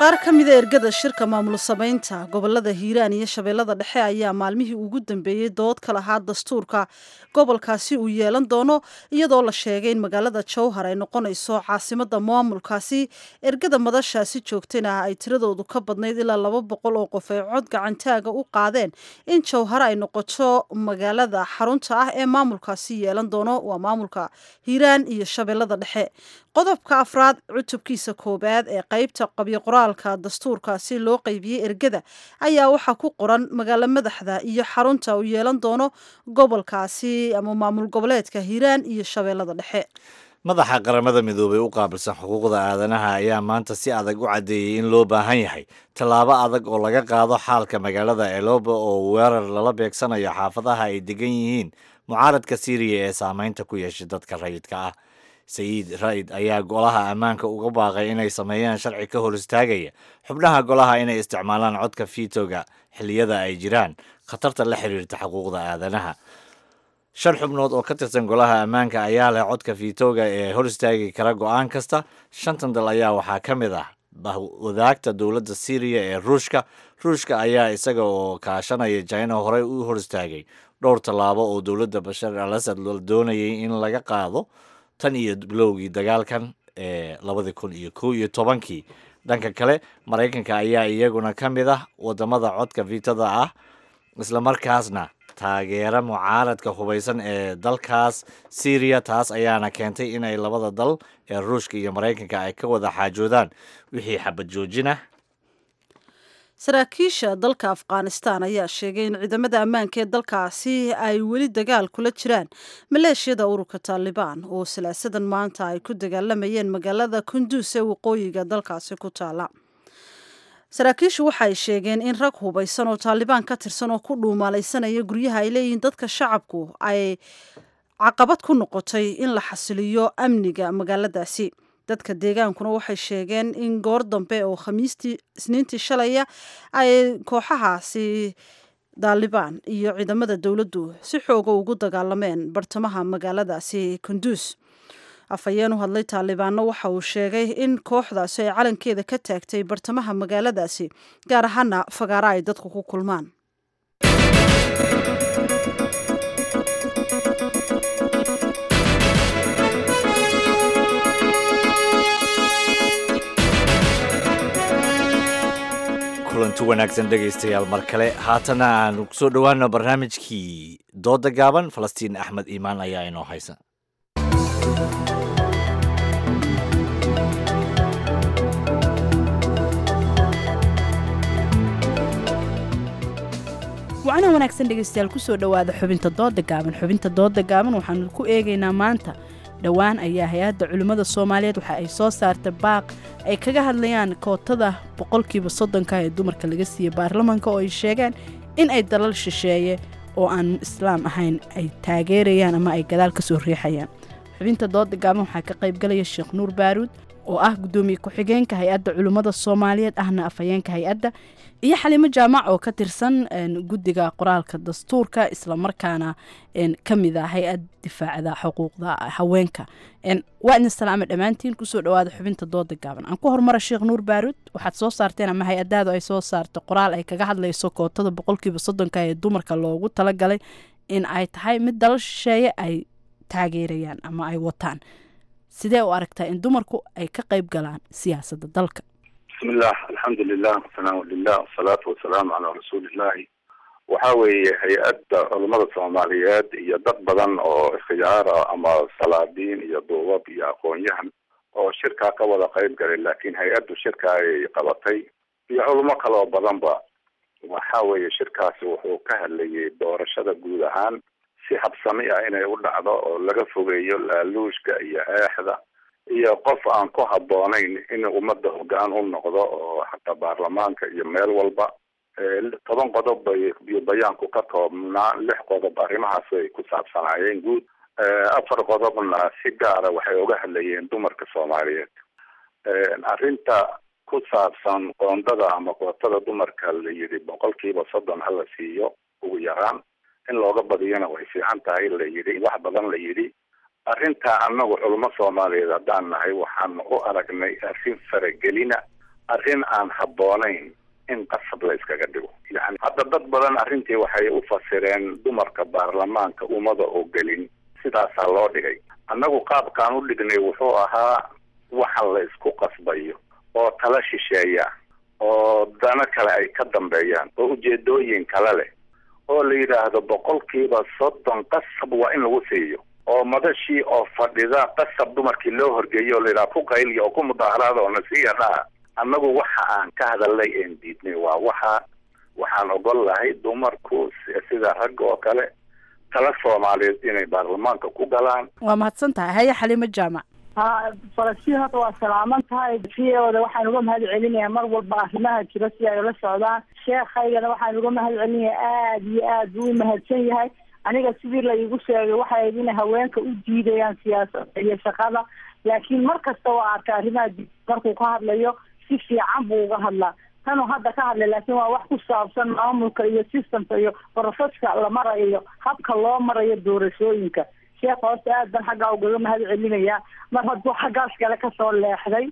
qaar ka mida ergada shirka maamul samaynta gobolada hiiraan iyo shabeellada dhexe ayaa maalmihii ugu dambeeyey dood ka lahaa dastuurka gobolkaasi uu yeelan doono iyadoo la sheegay in magaalada jowhar ay noqonayso caasimada maamulkaasi ergada madashaasi joogtayna ay tiradoodu ka badnayd ilaa laba boqol oo qof ay cod gacantaaga u qaadeen in jowhar ay noqoto magaalada xarunta ah ee maamulkaasi yeelan doono waa maamulka hiiraan iyo shabeellada dhexe qodobka afraad cutubkiisa koobaad ee qeybta qabyo qoraalka dastuurkaasi loo qeybiyey ergada ayaa waxaa ku qoran magaalo madaxda iyo xarunta uu yeelan doono gobolkaasi ama maamul goboleedka hiiraan iyo shabeellada dhexe madaxa qaramada midoobay u qaabilsan xuquuqda aadanaha ayaa maanta si adag u caddeeyey in loo baahan yahay tallaabo adag oo laga qaado xaalka magaalada eloba oo weerar lala beegsanayo xaafadaha ay degan yihiin mucaaradka siiriya ee saameynta ku yeeshay dadka rayidka ah sayiid raid ayaa golaha ammaanka uga baaqay inay sameeyaan sharci ka hor istaagaya xubnaha golaha inay isticmaalaan codka fiitoga xilliyada ay jiraan khatarta la xiriirta xuquuqda aadanaha shan xubnood oo ka tirsan golaha ammaanka ayaa leh codka fiitoga ee hor istaagi kara go-aan kasta shantan dal ayaa waxaa ka mid ah wadaagta dowladda syriya ee ruushka ruushka ayaa isaga oo kaashanaya jina horey u hor istaagay dhowr tallaabo oo dowladda bashar al asad la doonayay in laga qaado tan iyo bilowgii dagaalkan ee labadii kun iyo kow iyo tobankii dhanka kale maraykanka ayaa iyaguna ka mid ah wadamada codka fiitada ah islamarkaasna taageera mucaaradka hubaysan ee dalkaas syriya taas ayaana keentay inay labada dal ee ruushka iyo maraykanka ay ka wada xaajoodaan wixii xabad joojinah saraakiisha dalka afghanistan ayaa sheegay in ciidamada ammaanka ee dalkaasi ay weli dagaal kula jiraan maleeshiyada ururka taalibaan oo salaasadan maanta ay ku dagaalamayeen magaalada kunduus ee waqooyiga dalkaasi ku taala saraakiishu waxay sheegeen in rag hubaysan oo taalibaan ka tirsan oo ku dhuumaalaysanaya guryaha ay leeyihiin dadka shacabku ay caqabad ku noqotay in la xasiliyo amniga magaaladaasi dadka deegaankuna waxay sheegeen in goor dambe oo khamiistii isniintii shalaya ay kooxahaasi daalibaan iyo ciidamada dowladdu si xooga ugu dagaalameen bartamaha magaaladaasi kunduus afhayeen u hadlay taalibaanna waxa uu sheegay in kooxdaasi ay calankeeda ka taagtay bartamaha magaaladaasi gaar ahaana fagaara ay dadku ku kulmaan kulanti wanaagsan dhegaystayaal mar kale haatana aanu kusoo dhowaano barnaamijkii dooda gaaban falastiin axmed iimaan ayaa inoo haysa wacana wanaagsan dhegaystayaal kusoo dhowaada xubinta dooda gaaban xubinta dooda gaaban waxaanu ku eegaynaa maanta dhowaan ayaa hay-adda culimmada soomaaliyeed waxa ay soo saartay baaq ay kaga hadlayaan kootada boqolkiiba soddonka ee dumarka laga siiyey baarlamaanka oo ay sheegeen in ay dalal shisheeye oo aan islaam ahayn ay taageerayaan ama ay gadaal ka soo riixayaan xubinta dooda gaaban waxaa ka qaybgalaya sheekh nuur baaruud oo ah guddoomiye ku-xigeenka hay-adda culimmada soomaaliyeed ahna afhayeenka hay-adda iyo xaliimo jaamac oo ka tirsan guddiga qoraalka dastuurka islamarkaana ka mid ah hay-ad difaacda xuquuqda haweenka waa idin salaama dhammaantiin kusoo dhawaada xubinta dooda gaaban aan ku hormara sheekh nuur baaruud waxaad soo saarteen ama hay-adaadu ay soo saarto qoraal ay kaga hadlayso kootada boqolkiiba soddonka ee dumarka loogu talagalay in ay tahay mid dalal shisheeye ay taageerayaan ama ay wataan sidee u aragtaa in dumarku ay ka qayb galaan siyaasadda dalka bismillah alxamdulilah wasanaamu lilah wasalaatu wasalaamu calaa rasuulillahi waxa weeye hay-adda culamada soomaaliyeed iyo dad badan oo ikhtiyaara ama salaadiin iyo duubab iyo aqoon-yahan oo shirkaa ka wada qayb galay laakiin hay-addu shirka ay qabatay iyo culamo kaloo badanba waxa weeye shirkaasi wuxuu ka hadlayay doorashada guud ahaan si habsami ah inay u dhacdo oo laga fogeeyo laaluushka iyo eexda iyo qof aan ku habboonayn in ummadda hoggaan u noqdo oo xataa baarlamaanka iyo meel walba toban qodob bay iyo bayaanku ka toobnaa lix qodob arrimahaas ay ku saabsanaayeen guud afar qodobna si gaara waxay uga hadlayeen dumarka soomaaliyeed arrinta ku saabsan qoondada ama kootada dumarka la yidhi boqolkiiba soddon hala siiyo ugu yaraan in looga badiyana way fiican tahay la yidhi wax badan la yidhi arrintaa annagu culamo soomaaliyeed haddaan nahay waxaan u aragnay arrin faragelina arrin aan habboonayn in qasab la iskaga dhigo yani hadda dad badan arrintii waxay u fasireen dumarka baarlamaanka ummada oo gelin sidaasaa loo dhigay annagu qaabkaan u dhignay wuxuu ahaa waxa la isku qasbayo oo tala shisheeya oo dano kale ay ka dambeeyaan oo ujeedooyin kale leh oo la yidhaahdo boqolkiiba soddon qasab waa in lagu siiyo oo madashii oo fadhida qasab dumarkii loo horgeeyo oo la yidhaha ku qayliya oo ku mudaaharaada oo nasiya dhaha annagu waxa aan ka hadalnay een diidnay waa waxa waxaan ogol lahay dumarku sida ragga oo kale tala soomaaliyeed inay baarlamaanka ku galaan waa mahadsan tahay haya xaliimo jaamac ha falastiin hadda waa salaaman tahay siyooda waxaan uga mahad celinayaa mar walba arrimaha jira si ay ula socdaan sheekhaygana waxaan uga mahad celinayaa aada iyo aad buu u mahadsan yahay aniga sidii la iigu sheegay waxay ahayd inay haweenka u diidayaan siyaasadda iyo shaqada laakiin mar kasta oo arka arrimaha markuu ka hadlayo si fiican buu uga hadlaa tanuu hadda ka hadlay laakiin waa wax ku saabsan maamulka iyo systemka iyo proseska la marayo iyo habka loo marayo doorashooyinka sheekha horta aad ban xaggaa ugaga mahad celinayaa mar hadduu xaggaas kale kasoo leexday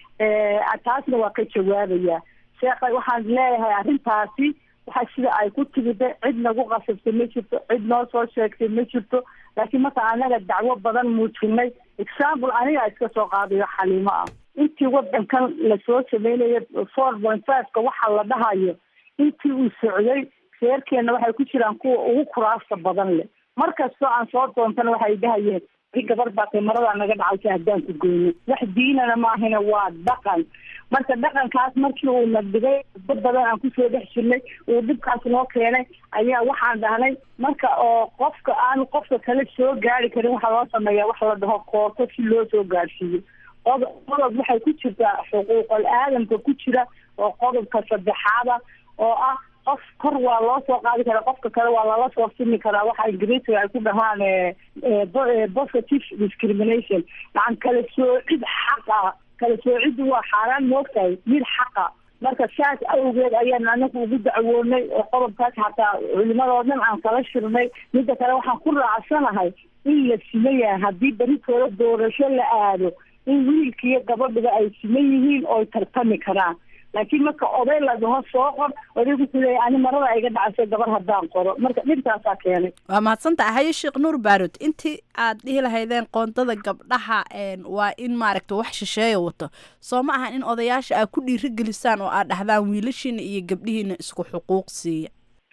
taasna waa ka jawaabayaa sheekha waxaan leeyahay arrintaasi waxa sida ay ku timida cid nagu qasabtay ma jirto cid noo soo sheegtay ma jirto laakiin marka anaga dacwo badan muujinay example aniga iska soo qaadayo xaliimo ah intii wadankan lasoo sameynayo four point fiveka waxa la dhahayo intii uu socday reerkeena waxay ku jiraan kuwa ugu kuraasta badan leh mar kastoo aan soo doontana waxay dhahayeen gabar baa kamarada naga dhacaysa haddaan ku goyno wax diinana maahina waa dhaqan marka dhaqankaas markii uu na dhigay dad badan aan kusoo dhex jirnay uu dhibkaas noo keenay ayaa waxaan dhahnay marka oo qofka aanu qofka kale soo gaari karin waxaa loo sameeyaa wax la dhaho koorto si loo soo gaarsiiyo qodob qodob waxay ku jirtaa xuquuqal aadamka ku jira oo qodobka saddexaada oo ah qof kor waa loo soo qaadi karaa qofka kale waa lala soo simi karaa waxa ingiriisiga ay ku dhahaan positive discrimination macan kala soocid xaq ah kala soociddu waa xaaraan moogtahay mid xaqa marka saas awgeed ayaan anagu ugu dacwoonay oo qodobkaas xataa culimadoo dhan aan kala shirnay midda kale waxaan ku raacsanahay in la siman yahay haddii berikooda doorasho la aado in wiilka iyo gabadhiba ay siman yihiin oo ay tartami karaan laakiin marka oday la dhaho soo qor oday wuxuu leeyahy ani marada iga dhacaysa gabar haddaan qoro marka dhibtaasaa keenay waa mahadsan tahay haye sheekh nuur baarud intii aad dhihi lahaydeen qoondada gabdhaha waa in maaragta wax shisheeya wato soo ma ahan in odayaasha aad ku dhiirigelisaan oo aad dhahdaan wiilashiina iyo gabdhihiina isku xuquuq siiya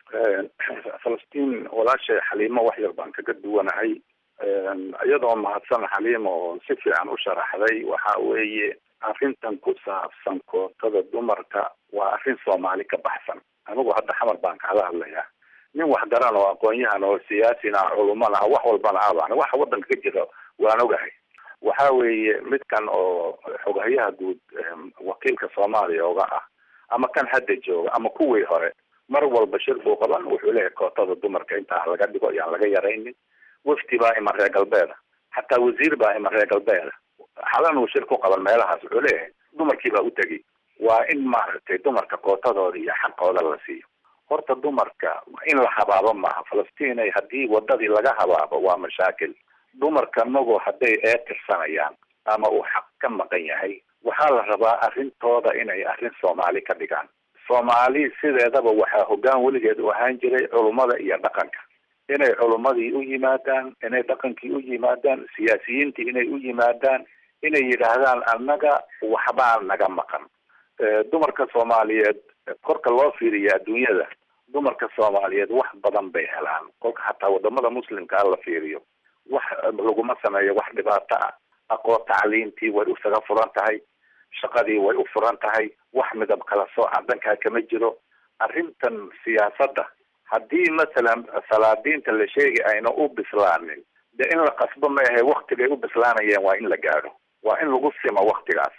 falastiin walaashay xaliimo wax yar baan kaga duwanahay iyadoo mahadsan xaliimo oo si fiican u sharaxday waxa weeye arrintan ku saabsan kootada dumarka waa arrin soomaali ka baxsan anigu hadda xamar baan kala hadlayaa nin wax garan oo aqoon-yahan oo siyaasina culumana ah wax walbana abaan waxa waddanka ka jira waan ogahay waxa weeye midkan oo xoghayaha guud wakiilka soomaaliya oga ah ama kan hadda jooga ama kuwii hore mar walba shir buu qaban wuxuu leeyahay kootada dumarka intaa laga dhigo yaan laga yaraynin wafdi baa ima reer galbeeda xataa wasiir baa ima reer galbeeda xalan uu shir ku qaban meelahaas wuxuu leeyahay dumarkii baa u tegey waa in maaragtay dumarka kootadooda iyo xaqooda la siiyo horta dumarka in la habaabo maaha falastiinay haddii wadadii laga habaabo waa mashaakil dumarka magoo hadday ee tirsanayaan ama uu xaq ka maqan yahay waxaa la rabaa arrintooda inay arrin soomaali ka dhigaan soomaali sideedaba waxaa hoggaan weligeed u ahaan jiray culummada iyo dhaqanka inay culummadii u yimaadaan inay dhaqankii u yimaadaan siyaasiyiintii inay u yimaadaan inay yidhaahdaan annaga waxbaa naga maqan dumarka soomaaliyeed korka loo fiiriya adduunyada dumarka soomaaliyeed wax badan bay helaan kolka hataa wadamada muslimkaa la fiiriyo wax laguma sameeyo wax dhibaato ah aqoon tacliintii way isaga furan tahay shaqadii way u furan tahay wax midab kala sooca dankaa kama jiro arrintan siyaasadda haddii masalan salaadiinta la sheegi ayna u bislaanin de in la qasbo ma ahe waktigay u bislaanayeen waa in la gaadho waa in lagu simo waktigaas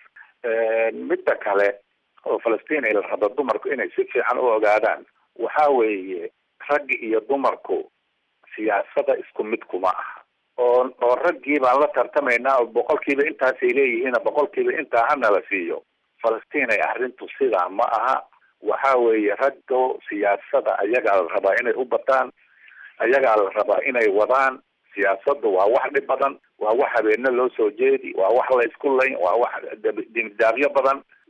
midda kale oo falastiin ay la rabo dumarku inay si fiican u ogaadaan waxa weeye raggi iyo dumarku siyaasada isku mid kuma aha oo oo raggii baan la tartamaynaa oo boqolkiiba intaasay leeyihiin boqolkiiba intaa hana la siiyo falastiin ay arrintu sidaa ma aha waxa weeye raggo siyaasada ayagaa la rabaa inay u bataan ayagaa la rabaa inay wadaan siyaasadda waa wax dhib badan waa wax habeene loo soo jeedi waa wax la isku layn waa wax dimdaabyo badan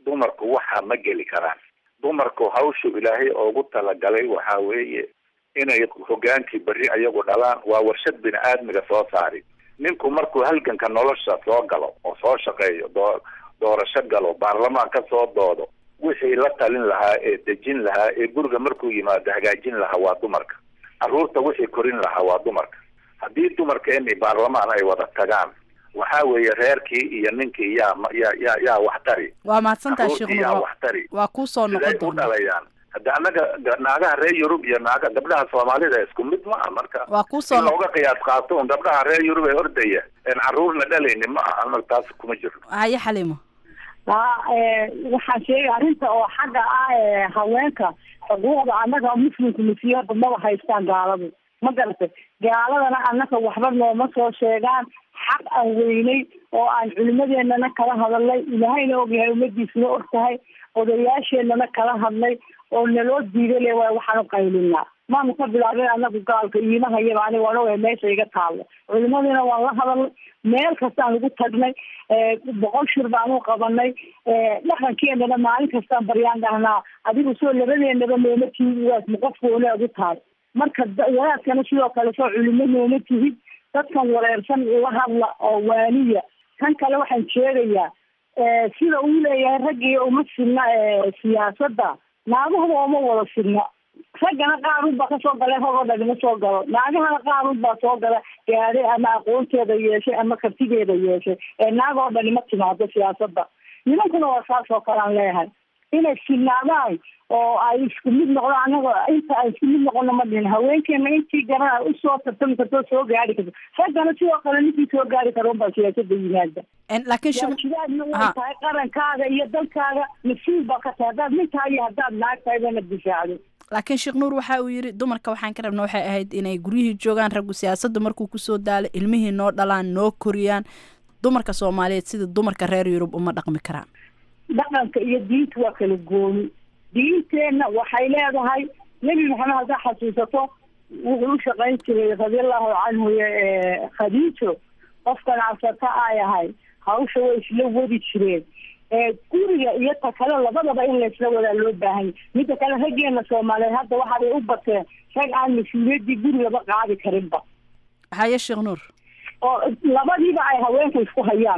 dumarku waxaa ma geli karaan dumarku hawshu ilaahay oogu talagalay waxaa weeye inay hogaankii berri ayagu dhalaan waa warshad bini aadmiga soo saari ninku markuu halganka nolosha soo galo oo soo shaqeeyo doo doorasho galo baarlamaan ka soo doodo wixii la talin lahaa ee dejin lahaa ee guriga markuu yimaado hagaajin lahaa waa dumarka carruurta wixii korin lahaa waa dumarka haddii dumarkeeni baarlamaan ay wada tagaan waxaa weeye reerkii iyo ninkii yaa yaa yaa yaa wax tari waa mahadsantaha sheekh carruurtii yaa nuur wax tari waa kuu soo siday noqon u doona dhalayaan hadda annaga ga- naagaha reer yurub iyo naaga gabdhaha soomaalida isku mid ma aha marka waa kuu soo in looga qiyaas qaato un gabdhaha reer yurub ee ordaya een carruurna dhalaynin ma aha annaga taas kuma jiro haye xaliimo haa ee, waxaan sheegay arrinta oo xagga ah ee haweenka xuquuqda annaga muslimka masiiho hadda maba haystaan gaaladu ma garatay gaaladana annaga waxba nooma soo sheegaan xaq aan weynay oo aan culimadeennana kala hadalnay ilaahayna ogyahay ummadiisna og tahay odayaasheenana kala hadlay oo naloo diiday le waay waxaan u qaylinaa maanu ka bilaabin anagu gaalka iimahayaba aniga waan ogahay meesha iga taalo culimadiina waan la hadalnay meel kastaan ugu tagnay ee, boqol shir baan u qabanay ee, dhaqankeenana maalin kastaan baryaan dhahnaa adigu soo labadeenaba nooma tihid waas ma qofka wanaag u tahay marka da- wanaagkana sidoo kale soo culimo nooma tihid dadkan wareersan la hadla oo waaniya kan kale waxaan sheegayaa ee, sida uu leeyahay raggii uma sidna ee, siyaasadda naagahaba uma wada sidna raggana qaar unbaa kasoo galay ragoo dhan ma soo galo naagahana qaar unbaa soo gala gaadhay ama aqoonteeda yeeshay ama kartideeda yeeshay ee naag oo dhani ma timaado siyaasadda nimankuna waa saas oo kale aan leeyahay inay sinaadaan oo ay isku mid noqdaan anaga inta ay isku mid noqono ma dhihin haweenkeena intii garana usoo tartami karto soo gaari karto raggana sidoo kale ninkii soo gaari karo unbaa siyaasada yimaada laakiin shub- waajibaadna way Ha. tahay qarankaaga iyo dalkaaga mas-uul baa ka tahay haddaad nin tahay iyo haddaad naag tahay bana difaacdo laakiin sheekh nuur waxa uu yidhi dumarka waxaan ka rabna waxay ahayd inay guryihii joogaan raggu siyaasadda markuu kusoo daalo ilmihii noo dhalaan noo koriyaan dumarka soomaaliyeed sida dumarka reer yurub uma dhaqmi karaan dhaqanka iyo diinta waa kala gooni diinteenna waxay leedahay nebi maxamed haddaa xasuusato wuxuu u shaqayn jiray radiallahu canhu ee khadiijo qofkan cabsata ay ahay hawsha way isla wadi jireen ee guriga iyo ta kale labadaba in laysla wadaa loo baahanya midda kale raggeena soomaaliyeed hadda waxaabay u bateen rag aan mas-uuliyaddii gurigaba qaadi karinba haye sheekh nuur oo labadiiba ay haweenka isku hayaan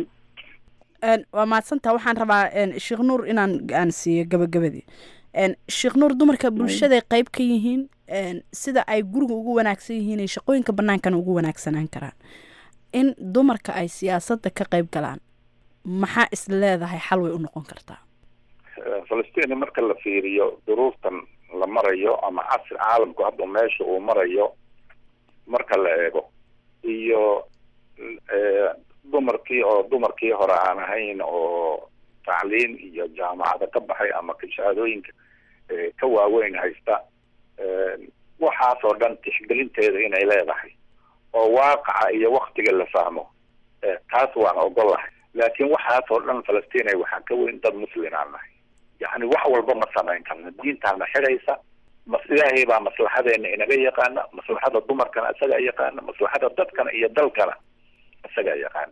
Een, waa mahadsantaha waxaan rabaa een, sheekh nuur inaan aan siiyo gabagabadii Een, sheekh nuur dumarka bulshaday qayb ka yihiin een, sida ay guriga ugu wanaagsan yihiin ay shaqooyinka bannaankana ugu wanaagsanaan karaan in dumarka ay siyaasadda ka qayb galaan maxaa is leedahay xal way u noqon kartaa falastiin marka la fiiriyo duruuftan la marayo ama casri caalamku hadda meesha uu marayo marka la eego iyo eh, dumarkii oo dumarkii hore aan ahayn oo tacliin iyo jaamacada ka baxay ama shahaadooyinka eh, ka waaweyn haysta eh, waxaasoo dhan tixgelinteeda inay leedahay oo waaqaca iyo waktiga la fahmo eh, taas waan ogolahay laakiin waxaasoo dhan falastiin waxaa ka weyn dad muslin aan nahay yacni wax walba ma samayn karna diintaana xidhaysa mas ilaahay baa maslaxadeena inaga yaqaana maslaxada dumarkana isagaa yaqaana maslaxada dadkana iyo dalkana isagaa yaqaana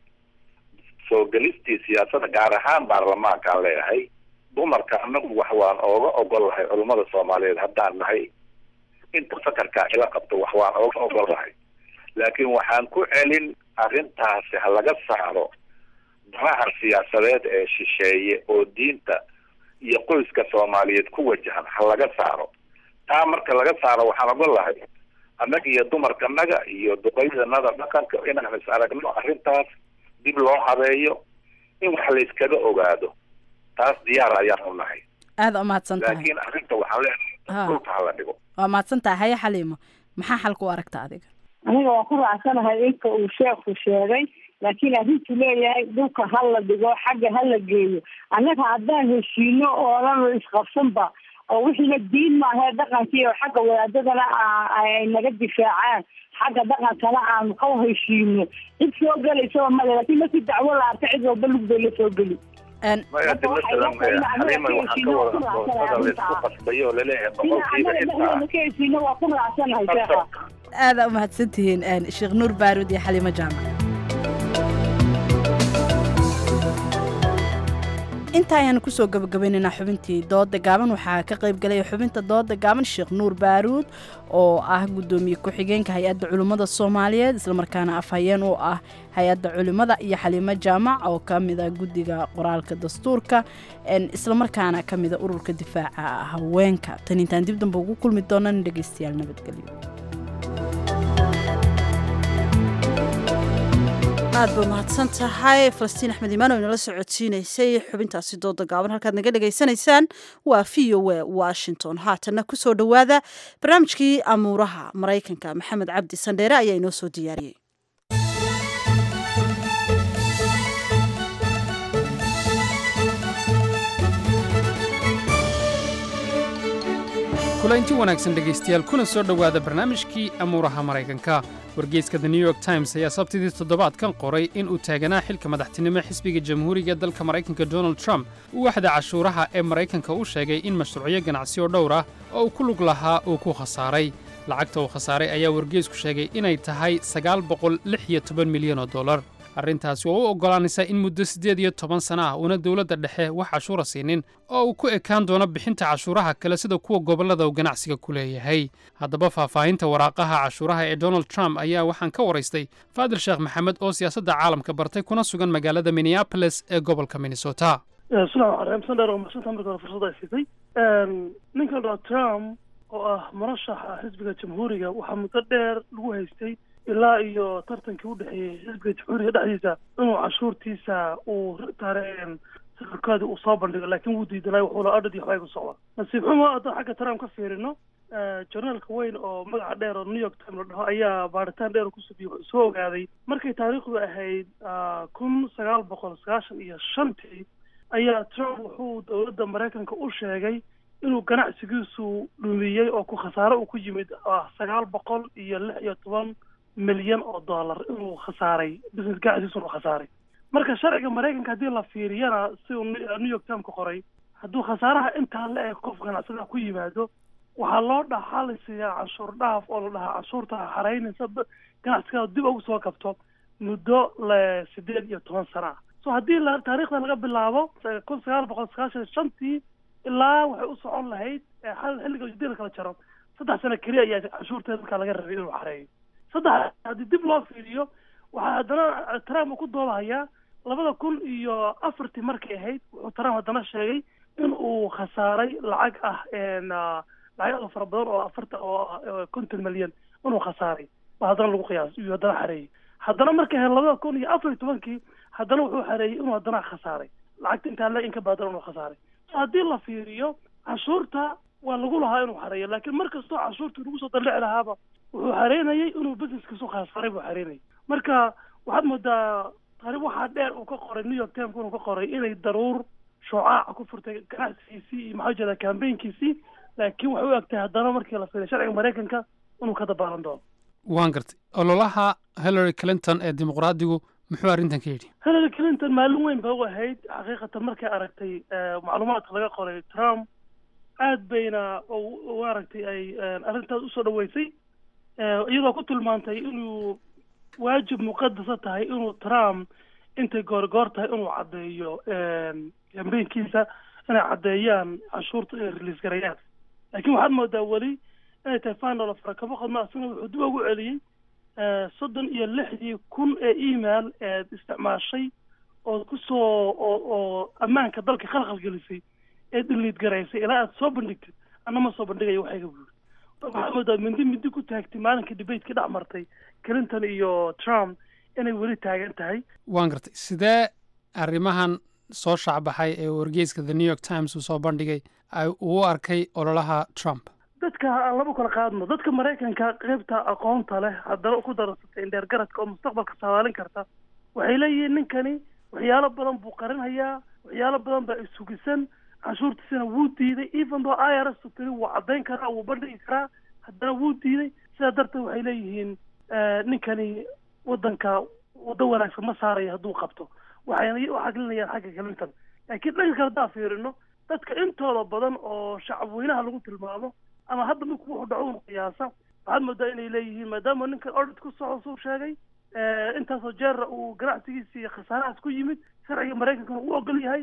soo gelistii siyaasada gaar ahaan baarlamaankaan leeyahay dumarka anagu wax waan ooga ogolahay culummada soomaaliyeed haddaan nahay inta fakarkaa ila qabto wax waan ooga ogolahay laakiin waxaan ku celin arrintaasi ha laga saaro danaha siyaasadeed ee shisheeye oo diinta iyo qoyska soomaaliyeed ku wajahan ha laga saaro taa marka laga saaro waxaan ogolahay annaga iyo dumarkanaga iyo duqeydanada dhaqanka inaan is aragno arrintaas dib loo habeeyo in wax la iskaga ogaado taas diyaar ayaan u nahay aada u mahadsan tahay laakiin arrinta waxaan Ha. leenahay dhulka hala dhigo waa mahadsan tahay haye xaliimo maxaa xalka u aragta adiga aniga waan ku raacsanahay inka uu sheekhu sheegay laakiin arrintu leeyahay dhulka ha la dhigo xagga ha la geeyo annaga haddaan heshiino oonan isqabsanba oo wixiina diin maahae dhaqankii oo xagga wadaadadana aa- ay naga difaacaan xagga dhaqankana aan ka heshiino cid soo gelaysaba male laakiin markii dacwo la arka cid walba lug bay la soo geli maya de masalan eh, xaliima waxaa ka wada doortada la isku qasbayo oo laleeyahay boqolkiiba intaa ka heshiino waa ku raacsanahay sheekha aada u mahadsan tihiin een, sheekh nuur baaruud iyo xaliimo jaamac inta ayaanu kusoo gabagabaynaynaa xubintii dooda gaaban waxaa ka qayb galaya xubinta dooda gaaban sheekh nuur baaruud oo ah gudoomiye ku-xigeenka hay-adda culimmada soomaaliyeed islamarkaana afhayeen u ah hay-adda culimmada iyo xaliimo jaamac oo ka mida guddiga qoraalka dastuurka islamarkaana ka mida ururka difaaca haweenka tan intaan dib damba ugu kulmi doonana dhegeystayaal nabadgelyo aad ba mahadsan tahay falastiin axmed imaan oo inala socodsiinaysay xubintaasi dooda gaaban halkaad naga dhegaysanaysaan waa v o a washington haatanna kusoo dhowaada barnaamijkii amuuraha maraykanka maxamed cabdi sandheere ayaa inoo soo diyaariyey kulaynti wanaagsan dhegaystayaal kuna soo dhowaada barnaamijkii amuuraha maraykanka wargeyska the new york times ayaa sabtidii toddobaadkan qoray in uu taaganaa xilka madaxtinimo xisbiga jamhuuriga ee dalka maraykanka donald trump uu waxda cashuuraha ee maraykanka u sheegay in mashruucyo ganacsi oo dhowr ah oo uu ku lug lahaa uu ku khasaaray lacagta uu khasaaray ayaa wargeysku sheegay inay tahay sagaal boqol lix iyo toban milyan oo dollar arrintaasi waa u oggolaanaysaa in muddo siddeed iyo toban sana ah uuna dowladda dhexe wax cashuura siinin oo uu ku ekaan doono bixinta cashuuraha kale sida kuwa gobollada uu ganacsiga ku leeyahay haddaba faahfaahinta waraaqaha cashuuraha ee donald trump ayaa waxaan ka waraystay faadil sheekh maxamed oo siyaasadda caalamka bartay kuna sugan magaalada minneabolis ee gobolka minnesota bismillahi raxmaan raxiim sandheer oo madsanta marka hore fursad ay siisay ninka donald trump oo ah murashaxa xisbiga jamhuuriga waxaa muddo dheer lagu haystay ilaa iyo tartankii u dhexeeyey xisbiga jamhuuriga dhexdiisa inuu cashuurtiisa uu taareen sawirkaadii uu soo bandhigo laakiin wuu diidanay wuxuuna adhad iyo waxbay ku socda nasiib xumo haddaan xagga trump ka fiirino journaalka weyn oo magaca dheer oo new york time la dhaho ayaa baaritaan dheer ku subiye wuxuu soo ogaaday markay taariikhdu ahayd kun sagaal boqol sagaashan iyo shantii ayaa trump wuxuu dowladda maraykanka u sheegay inuu ganacsigiisu dhumiyey oo ku khasaare uu ku yimid ah sagaal boqol iyo lix iyo toban milyan oo dollar inuu khasaaray business ganacsigiisu inuu khasaaray marka sharciga maraykanka haddii la fiiriyana si uu new york time ka qoray hadduu khasaaraha intaa la eg qof ganacsada ku yimaado waxaa loo dhaxalisiyaa canshuur dhaaf oo la dhahaa canshuurta xaraynaysa ganacsigaada dib ugu soo kabto muddo le sideed iyo toban sana ah so haddii la taariikhda laga bilaabo kun sagaal boqol sagaashan shantii ilaa waxay u socon lahayd xilliga hadii la kala jaro saddex sano keliya ayaa canshuurteeda markaa laga rabay inuu xareeyo saddex haddii dib loo fiiriyo waxaa haddana trump uu ku doodahayaa labada kun iyo afartii markay ahayd wuxuu trump haddana sheegay in uu khasaaray lacag ah lacag aad fara badan oo afarta oo konton milyan inuu khasaaray ba haddana lagu qiyaas iyo haddana xareeyey haddana markay ahayd labada kun iyo afar iyo tobankii haddana wuxuu xareeyey inuu haddana khasaaray lacagta intaa le in ka badan inuu khasaaray so haddii la fiiriyo canshuurta waa lagu lahaa inuu xareeyo laakiin mar kastoo canshuurta lagu soo dallici lahaaba wuxuu xareynayay inuu businesskiisu khasaaray buu xareynayay marka waxaad moodaa taarib waxaa dheer uu ka qoray new york times inuu ka qoray inay daruur shucaaca ku furtay ganacsigiisii iyo maxaa jeeda kambaynkiisii laakiin waxay u egtahay haddana markii la fiiriyo sharciga maraykanka inuu ka dabaalan doono waan gartay ololaha hillary clinton ee dimuqraadigu muxuu arrintan ka yidhi hillary clinton maalin weyn ba u ahayd xaqiiqatan markay aragtay macluumaadka laga qoray trump aad bayna u aragtay ay arrintaas usoo dhaweysay iyadoo ku tilmaantay inuu waajib muqadasa tahay inuu trump intay goorgoor tahay inuu caddeeyo kambaynkiisa inay caddeeyaan canshuurta inay release garayaan laakiin waxaad moodaa weli inay tahay final of rakabo qadma asina wuxuu dib ugu celiyey soddon iyo lixdii kun ee email eed isticmaashay oo kusoo oo oo ammaanka dalka khalkhal gelisay ee dhiliid garaysay ilaa aad soo bandhigtid anna ma soo bandhigayo waxayga buuri waxaad moodaa mindi mindi ku taagtay maalinka debateka dhex martay clinton iyo trump inay weli taagan tahay waan gartay sidee arrimahan soo shaacbaxay ee wargeyska the new york times uu soo bandhigay ay uu arkay ololaha trump dadka aan laba kala qaadno dadka maraykanka qaybta aqoonta leh haddana ku dararsatay indheergaradka oo mustaqbalka saadaalin karta waxay leeyihiin ninkani waxyaalo badan buu qarinhayaa waxyaalo badan baa isugisan canshuurtiisana wuu diiday even though i r s tiri wuu caddayn karaa wuu bandhigi karaa haddana wuu diiday sidaa darteed waxay leeyihiin ninkani waddanka waddo wanaagsan ma saaraya hadduu qabto waxayna u xaglinayaan xagga clinton laakiin dhanka kale haddaan fiirino dadka intooda badan oo shacabweynaha lagu tilmaamo ama hadda minku wuxuu dhaco un qiyaasa waxaad moodaa inay leeyihiin maadaama ninkan ordit ku soco suu sheegay intaasoo jeera uu ganacsigiisa iyo khasaarahaas ku yimid sharciga maraykankana uu ogol yahay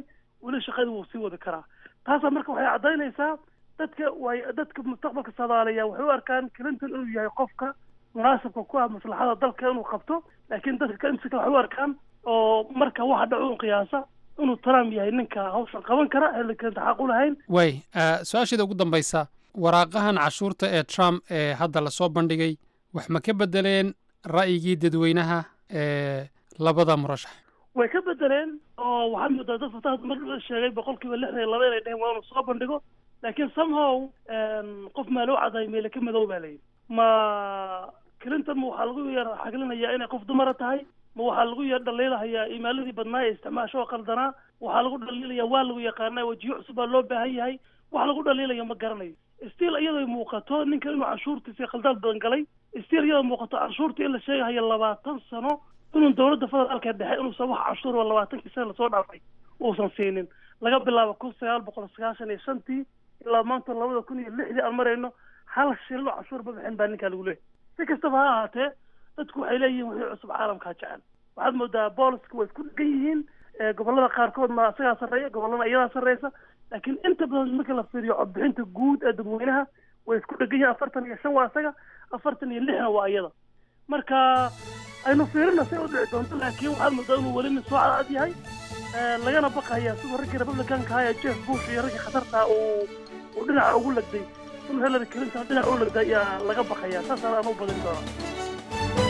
weli shaqadii wuu sii wadi karaa taasaa marka waxay caddaynaysaa dadka way dadka mustaqbalka soomaaliya waxay u arkaan clinton inuu yahay qofka munaasabka ku ah maslaxada dalka inuu qabto laakiin dadka kaimsika waxay u arkaan oo marka waxa dhaco un qiyaasa inuu trump yahay ninka hawshan qaban kara hillary clinton xaq u lahayn way su-aasheeda ugu dambaysa waraaqahan cashuurta ee trump ee hadda lasoo bandhigay wax ma ka bedeleen ra'yigii dadweynaha ee labada murashax way ka bedeleen oo waxaad moodaa dad fataha mar sheegay boqolkiiba lixdan iyo laba inay dheheen waa inuu soo bandhigo laakiin somehow qof maa loo cadaay meele ka madow baa layidhi ma clinton ma waxaa lagu yar xaglinayaa inay qof dumara tahay ma waxaa lagu yar dhaliilahayaa imaaladii badnaa ee isticmaasho oo qaldanaa waxaa lagu dhaliilaya waa lagu yaqaanaa wajiyo cusub baa loo baahan yahay wax lagu dhaliilaya ma garanayo stiil iyadoo muuqato ninkan inuu canshuurtiisa khaldaad badan galay stiil iyadoo muuqato canshuurta in la sheegahayo labaatan sano inuu dowladda federaalka dhexe inuusan wax canshuur oo labaatankii sana lasoo dhaafay uusan siinin laga bilaabo kun sagaal boqol sagaashan iyo shantii ilaa maanta labada kun iyo lixdii aan marayno hal shilin oo canshuur ma bixin baa ninkaa lagu leeyahy si kastaba ha ahaatee dadku waxay leeyihiin wixii cusub caalamkaa jecel waxaad moodaa booliska way isku dhegan yihiin gobollada qaarkoodna isagaa sarreeya gobollada iyadaa sarreysa laakiin inta badan marka la fiiriyo codbixinta guud ee dadweynaha way isku dhegan yihiin afartan iyo shan waa isaga afartan iyo lixna waa iyada marka aynu fiirina say u dhici doonto laakiin waxaad moodaa inuu weli nin soo cadcad yahay lagana baqaya siduu raggii republicanka ahaa ee jeff bush iyo raggii khatarta uu uu dhinaca ugu lagday inuu hillary clinton dhinaca u lagday ayaa laga baqaya saasaan aan u badin doonaa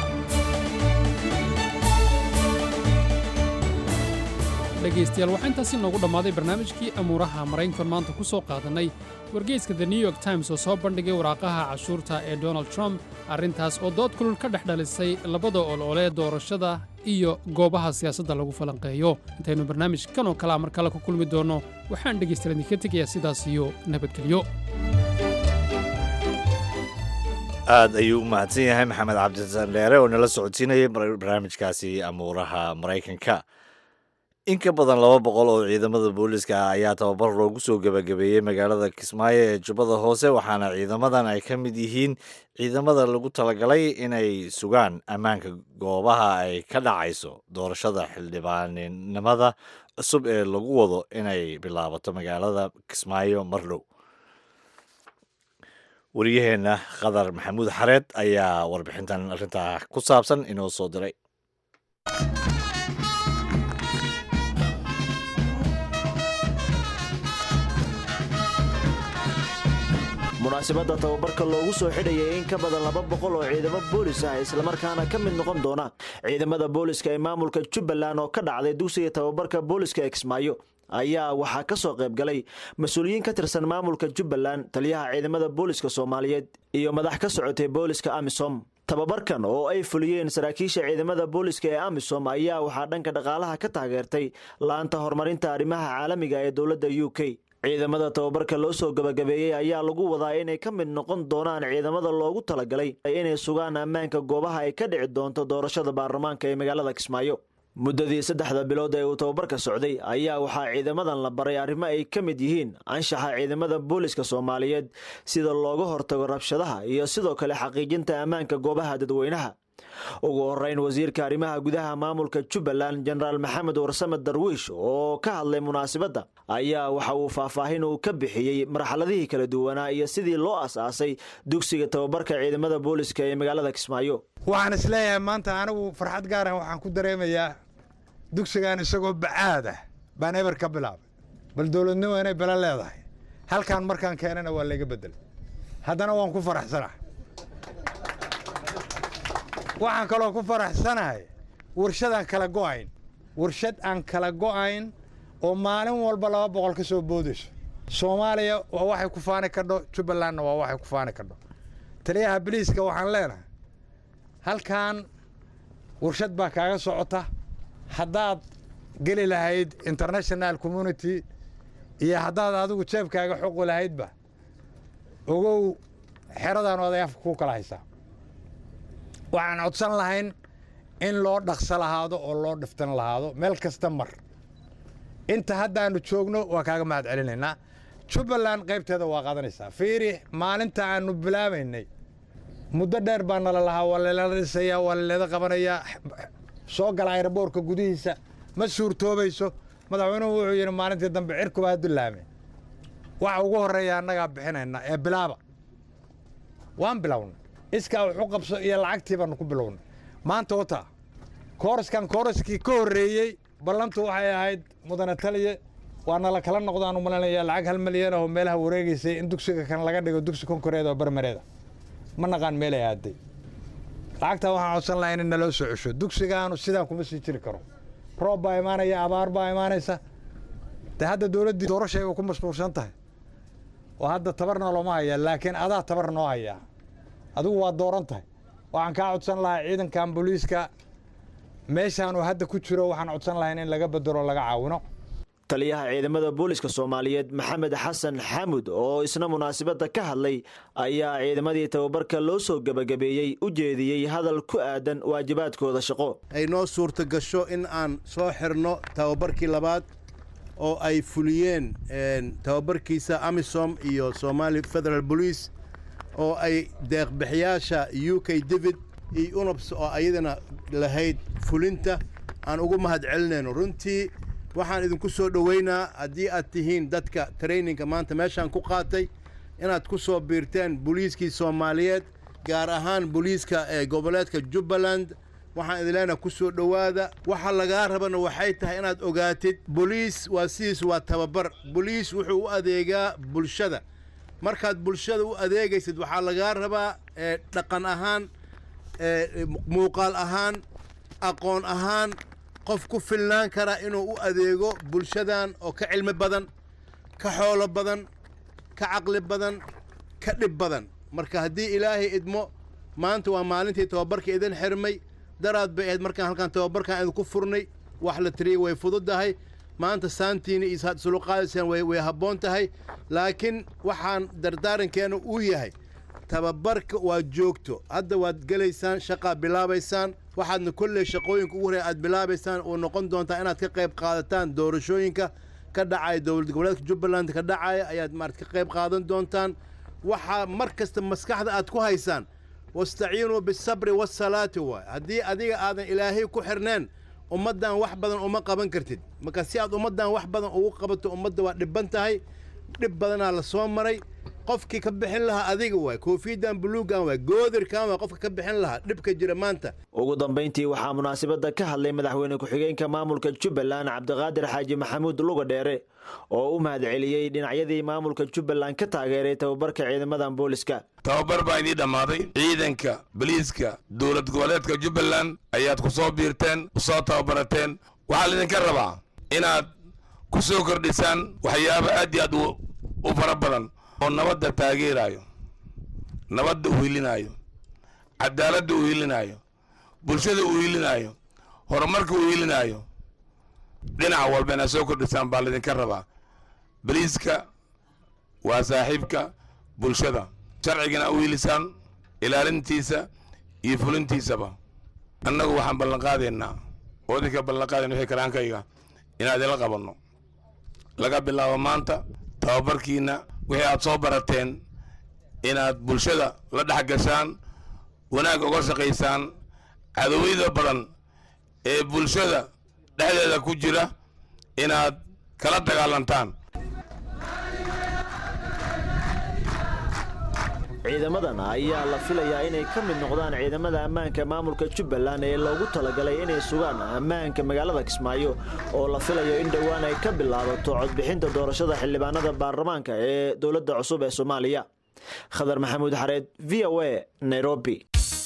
dhegaystayaal waxaa intaasi noogu dhammaaday barnaamijkii amuuraha maraykankan maanta ku soo qaadannay wargeyska the new york times oo soo bandhigay waraaqaha cashuurta ee donald trump arrintaas oo dood kulul ka dhex dhalisay labada ololee doorashada iyo goobaha siyaasadda lagu falanqeeyo intaynu barnaamijkan oo kalea mar kale ku kulmi doonno waxaan dhegaystayaal idinka tegayaa sidaas iyo nabadgelyo aad ayuu u mahadsan yahay maxamed cabdisaan dheere oo nala socodsiinayay barnaamijkaasi amuuraha maraykanka in ka badan laba boqol oo ciidamada booliska ah ayaa tababar loogu soo gebagabeeyey magaalada kismaayo ee jubbada hoose waxaana ciidamadan ay ka mid yihiin ciidamada lagu talagalay inay sugaan ammaanka goobaha ay ka dhacayso doorashada xildhibaaninimada cusub ee lagu wado inay bilaabato magaalada kismaayo marlow wariyaheenna khadar maxamuud xareed ayaa warbixintan arrintaa ku saabsan inoo soo diray munaasabadda tababarka loogu soo xidhayay in ka badan laba boqol oo ciidamo boolis ah islamarkaana ka mid noqon doona ciidamada booliska ee maamulka jubbaland oo ka dhacday dugsiga tababarka booliska ee kismaayo ayaa waxaa ka soo qayb galay mas-uuliyiin ka tirsan maamulka jubbaland taliyaha ciidamada booliska soomaaliyeed iyo madax ka socotay booliska amisom tababarkan oo ay fuliyeen saraakiisha ciidamada booliska ee amisom ayaa waxaa dhanka dhaqaalaha ka taageertay laanta horumarinta arrimaha caalamiga ee dowladda u k ciidamada tababarka loo soo gabagabeeyey ayaa lagu wadaa inay ka mid noqon doonaan ciidamada loogu talagalay inay sugaan ammaanka goobaha ay ka dhici doonto doorashada baarlamaanka ee magaalada kismaayo muddadii saddexda bilood ee uu tababarka socday ayaa waxaa ciidamadan la baray arrimo ay ka mid yihiin anshaxa ciidamada booliska soomaaliyeed sida looga hortago rabshadaha iyo sidoo kale xaqiijinta ammaanka goobaha dadweynaha ugu horeyn wasiirka arrimaha gudaha maamulka jubbaland jenaraal maxamed warsame darwiish oo ka hadlay munaasabadda ayaa waxa uu faahfaahin uu ka bixiyey marxaladihii kala duwanaa iyo sidii loo as-aasay dugsiga tababarka ciidamada booliska ee magaalada kismaayo waxaan isleeyahay maanta anigu farxad gaaran waxaan ku dareemayaa dugsigan isagoo bacaad ah baan eber ka bilaabay bal dowladnimo inay belo leedahay halkaan markaan keenana waa layga bedelay haddana waan ku faraxsanah waxaan kaloo ku faraxsanahay warshad aan kala go'ayn warshad aan kala go'ayn oo maalin walba laba boqol ka soo boodayso soomaaliya waa waxay ku faani kadho jubbalandna waa waxay ku faani kadho taliyaha biliiska waxaan leenahay halkan warshad baa kaaga socota haddaad geli lahayd international community iyo haddaad adigu jeebkaaga xoqi lahaydba ogow xeradan oday afka ku kala haysaa waxaan codsan lahayn in loo dhaqso lahaado oo loo dhiftan lahaado meel kasta mar inta haddaannu joogno waa kaaga mahad celinaynaa jubbaland qaybteeda waa qaadanaysaa fiiri maalinta aannu bilaabaynay muddo dheer baa nala lahaa waa lalala dhisayaa waa laleeda qabanayaa soo gala ayraboorka gudihiisa ma suurtoobayso madaxweynuhu wuxuu yidhi maalintii dambe cirkuba ha dullaame waxa ugu horreeya annagaa bixinayna ee bilaaba waan bilownay iskaa wuxu qabso iyo lacagtii baanu ku bilownay maanta wata kooraskan kooraskii ka horreeyey ballantu waxay ahayd mudane taliye waana la kala noqdaanu malanaya lacag hal milyan oo meelaha wareegaysay in dugsiga kan laga dhigo dugsi konkoreed oo barmareeda ma naqaan meelay aaday lacagtaa waxaan codsan lahaa in naloo soo cesho dugsigaanu sidaan kuma sii jiri karo roob baa imaanaya abaar baa imaanaysa de hadda dowladdii doorashayba ku mashquulsan tahay oo hadda tabarna looma hayaa laakiin adaa tabar noo hayaa adigu waa dooran tahay waxaan kaa codsan lahaa ciidankan booliiska meeshaanu hadda ku jiro waxaan codsan lahayn in laga bedelo laga caawino taliyaha ciidamada booliska soomaaliyeed maxamed xasan xamud oo isna munaasabadda ka hadlay ayaa ciidamadii tababarka loo soo gebagabeeyey u jeediyey hadal ku aadan waajibaadkooda shaqo ay noo suurta gasho in aan soo xirno tababarkii labaad oo ay fuliyeen tababarkiisa amisom iyo somali federal police oo ay deeqbixiyaasha u k david iyo unops oo ayadana lahayd fulinta aan ugu mahad celinayno runtii waxaan idinku soo dhoweynaa haddii aad tihiin dadka traininga maanta meeshaan ku qaatay inaad ku soo biirteen booliiskii soomaaliyeed gaar ahaan booliiska ee goboleedka jubbaland waxaan idin leenaha ku soo dhowaada waxa lagaa rabana waxay tahay inaad ogaatid boliis waa sidiis waa tababar boliis wuxuu u adeegaa bulshada markaad bulshada u adeegaysid waxaa lagaa rabaa dhaqan ahaan muuqaal ahaan aqoon ahaan qof ku filnaan kara inuu u adeego bulshadan oo ka cilmi badan ka xoolo badan ka caqli badan ka dhib badan marka haddii ilaahay idmo maanta waa maalintii tababarka idin xirmay daraad bay ahayd markaan halkaan tababarkaan idinku furnay wax la tiriyey way fududahay maanta saantiina iyo suluqaadaysaan way habboon tahay laakiin waxaan dardaarankeena uu yahay tababarka waa joogto hadda waad gelaysaan shaqaa bilaabaysaan waxaadna kolley shaqooyinka ugu horey aad bilaabaysaan oo noqon doontaa inaad ka qayb qaadataan doorashooyinka ka dhacaya dowlad goboleedka jubbaland ka dhacaya ayaad maarad ka qayb qaadan doontaan waxaa mar kasta maskaxda aad ku haysaan wastaciinuu bisabri wasalaati waay haddii adiga aadan ilaahay ku xirneen ummaddan wax badan uma qaban kartid marka si aad ummaddan wax badan ugu qabato ummadda waa dhibban tahay dhib badanaa la soo maray qofkii ka bixin lahaa adiga waay koofiyadan buluugan waay goodirkan waay qofka ka bixin lahaa dhibka jira maanta ugu dambayntii waxaa munaasabadda ka hadlay madaxweyne ku-xigeenka maamulka jubbaland cabdiqaadir xaaji maxamuud luga dheere oo u mahadceliyey dhinacyadii maamulka jubbaland ka taageeray tababarka ciidamadan booliska tababar baa idiin dhammaaday ciidanka boliiska dowlad goboleedka jubbaland ayaad ku soo biirteen ku soo tababarateen waxaa laydinka rabaa inaad ku soo kordhisaan waxyaabo aad iyo aad u fara badan oo nabadda taageeraayo nabadda u hilinaayo cadaaladda u hilinaayo bulshada u hilinaayo horumarka u hilinaayo dhinac walba inaad soo kordhisaan baa laydinka rabaa boliiska waa saaxiibka bulshada sharcigana u hilisaan ilaalintiisa iyo fulintiisaba annagu waxaan ballanqaadaynaa oo idinka ballanqaadayna wixii kalaankayga inaan idinla qabanno laga bilaabo maanta tababarkiina wixii aad soo barateen inaad bulshada la dhex gashaan wanaag uga shaqaysaan cadowiyada badan ee bulshada dhexdeeda ku jira inaad kala dagaalantaan ciidamadan ayaa la filayaa inay ka mid noqdaan ciidamada ammaanka maamulka jubbaland ee loogu talagalay inay sugaan ammaanka magaalada kismaayo oo la filayo in dhowaan ay ka bilaabato codbixinta doorashada xildhibaanada baarlamaanka ee dowladda cusub ee soomaaliya khadar maxamuud xareed v o a nairobi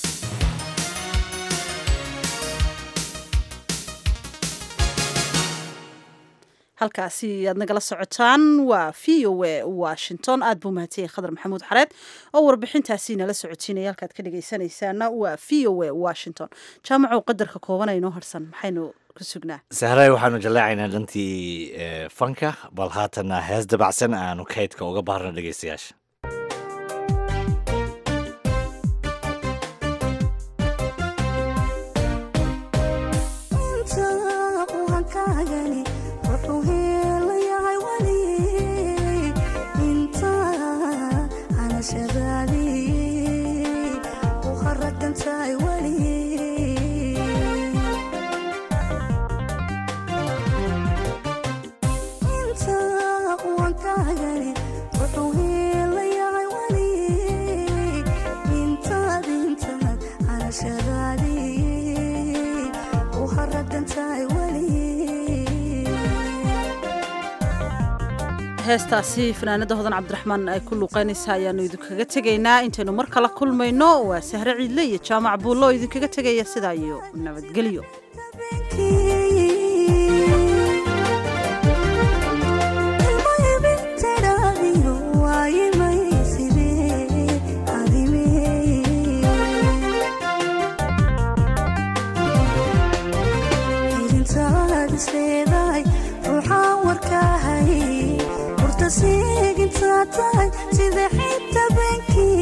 halkaasi aad nagala socotaan waa v o a washington aad buu mahadsanyahy khadar maxamuud xareed oo warbixintaasi nala socotiinaya halkaad ka dhegaysanaysaana waa v o a washington jaamacow qadarka kooban aynoo harsan maxaynu ka sugnaa sahray waxaanu jallaacaynaa dhantii fanka bal haatanna hees dabacsan aanu kaydka uga baarna dhegaystayaasha Thank you. heestaasi fanaanada hodan cabdiraxmaan ay ku luuqaynaysa ayaanu idinkaga tegaynaa intaynu mar kala kulmayno waa sahre ciidle iyo jaamac buullo oo idinkaga tegaya sidaa iyo nabadgelyo sida xita benki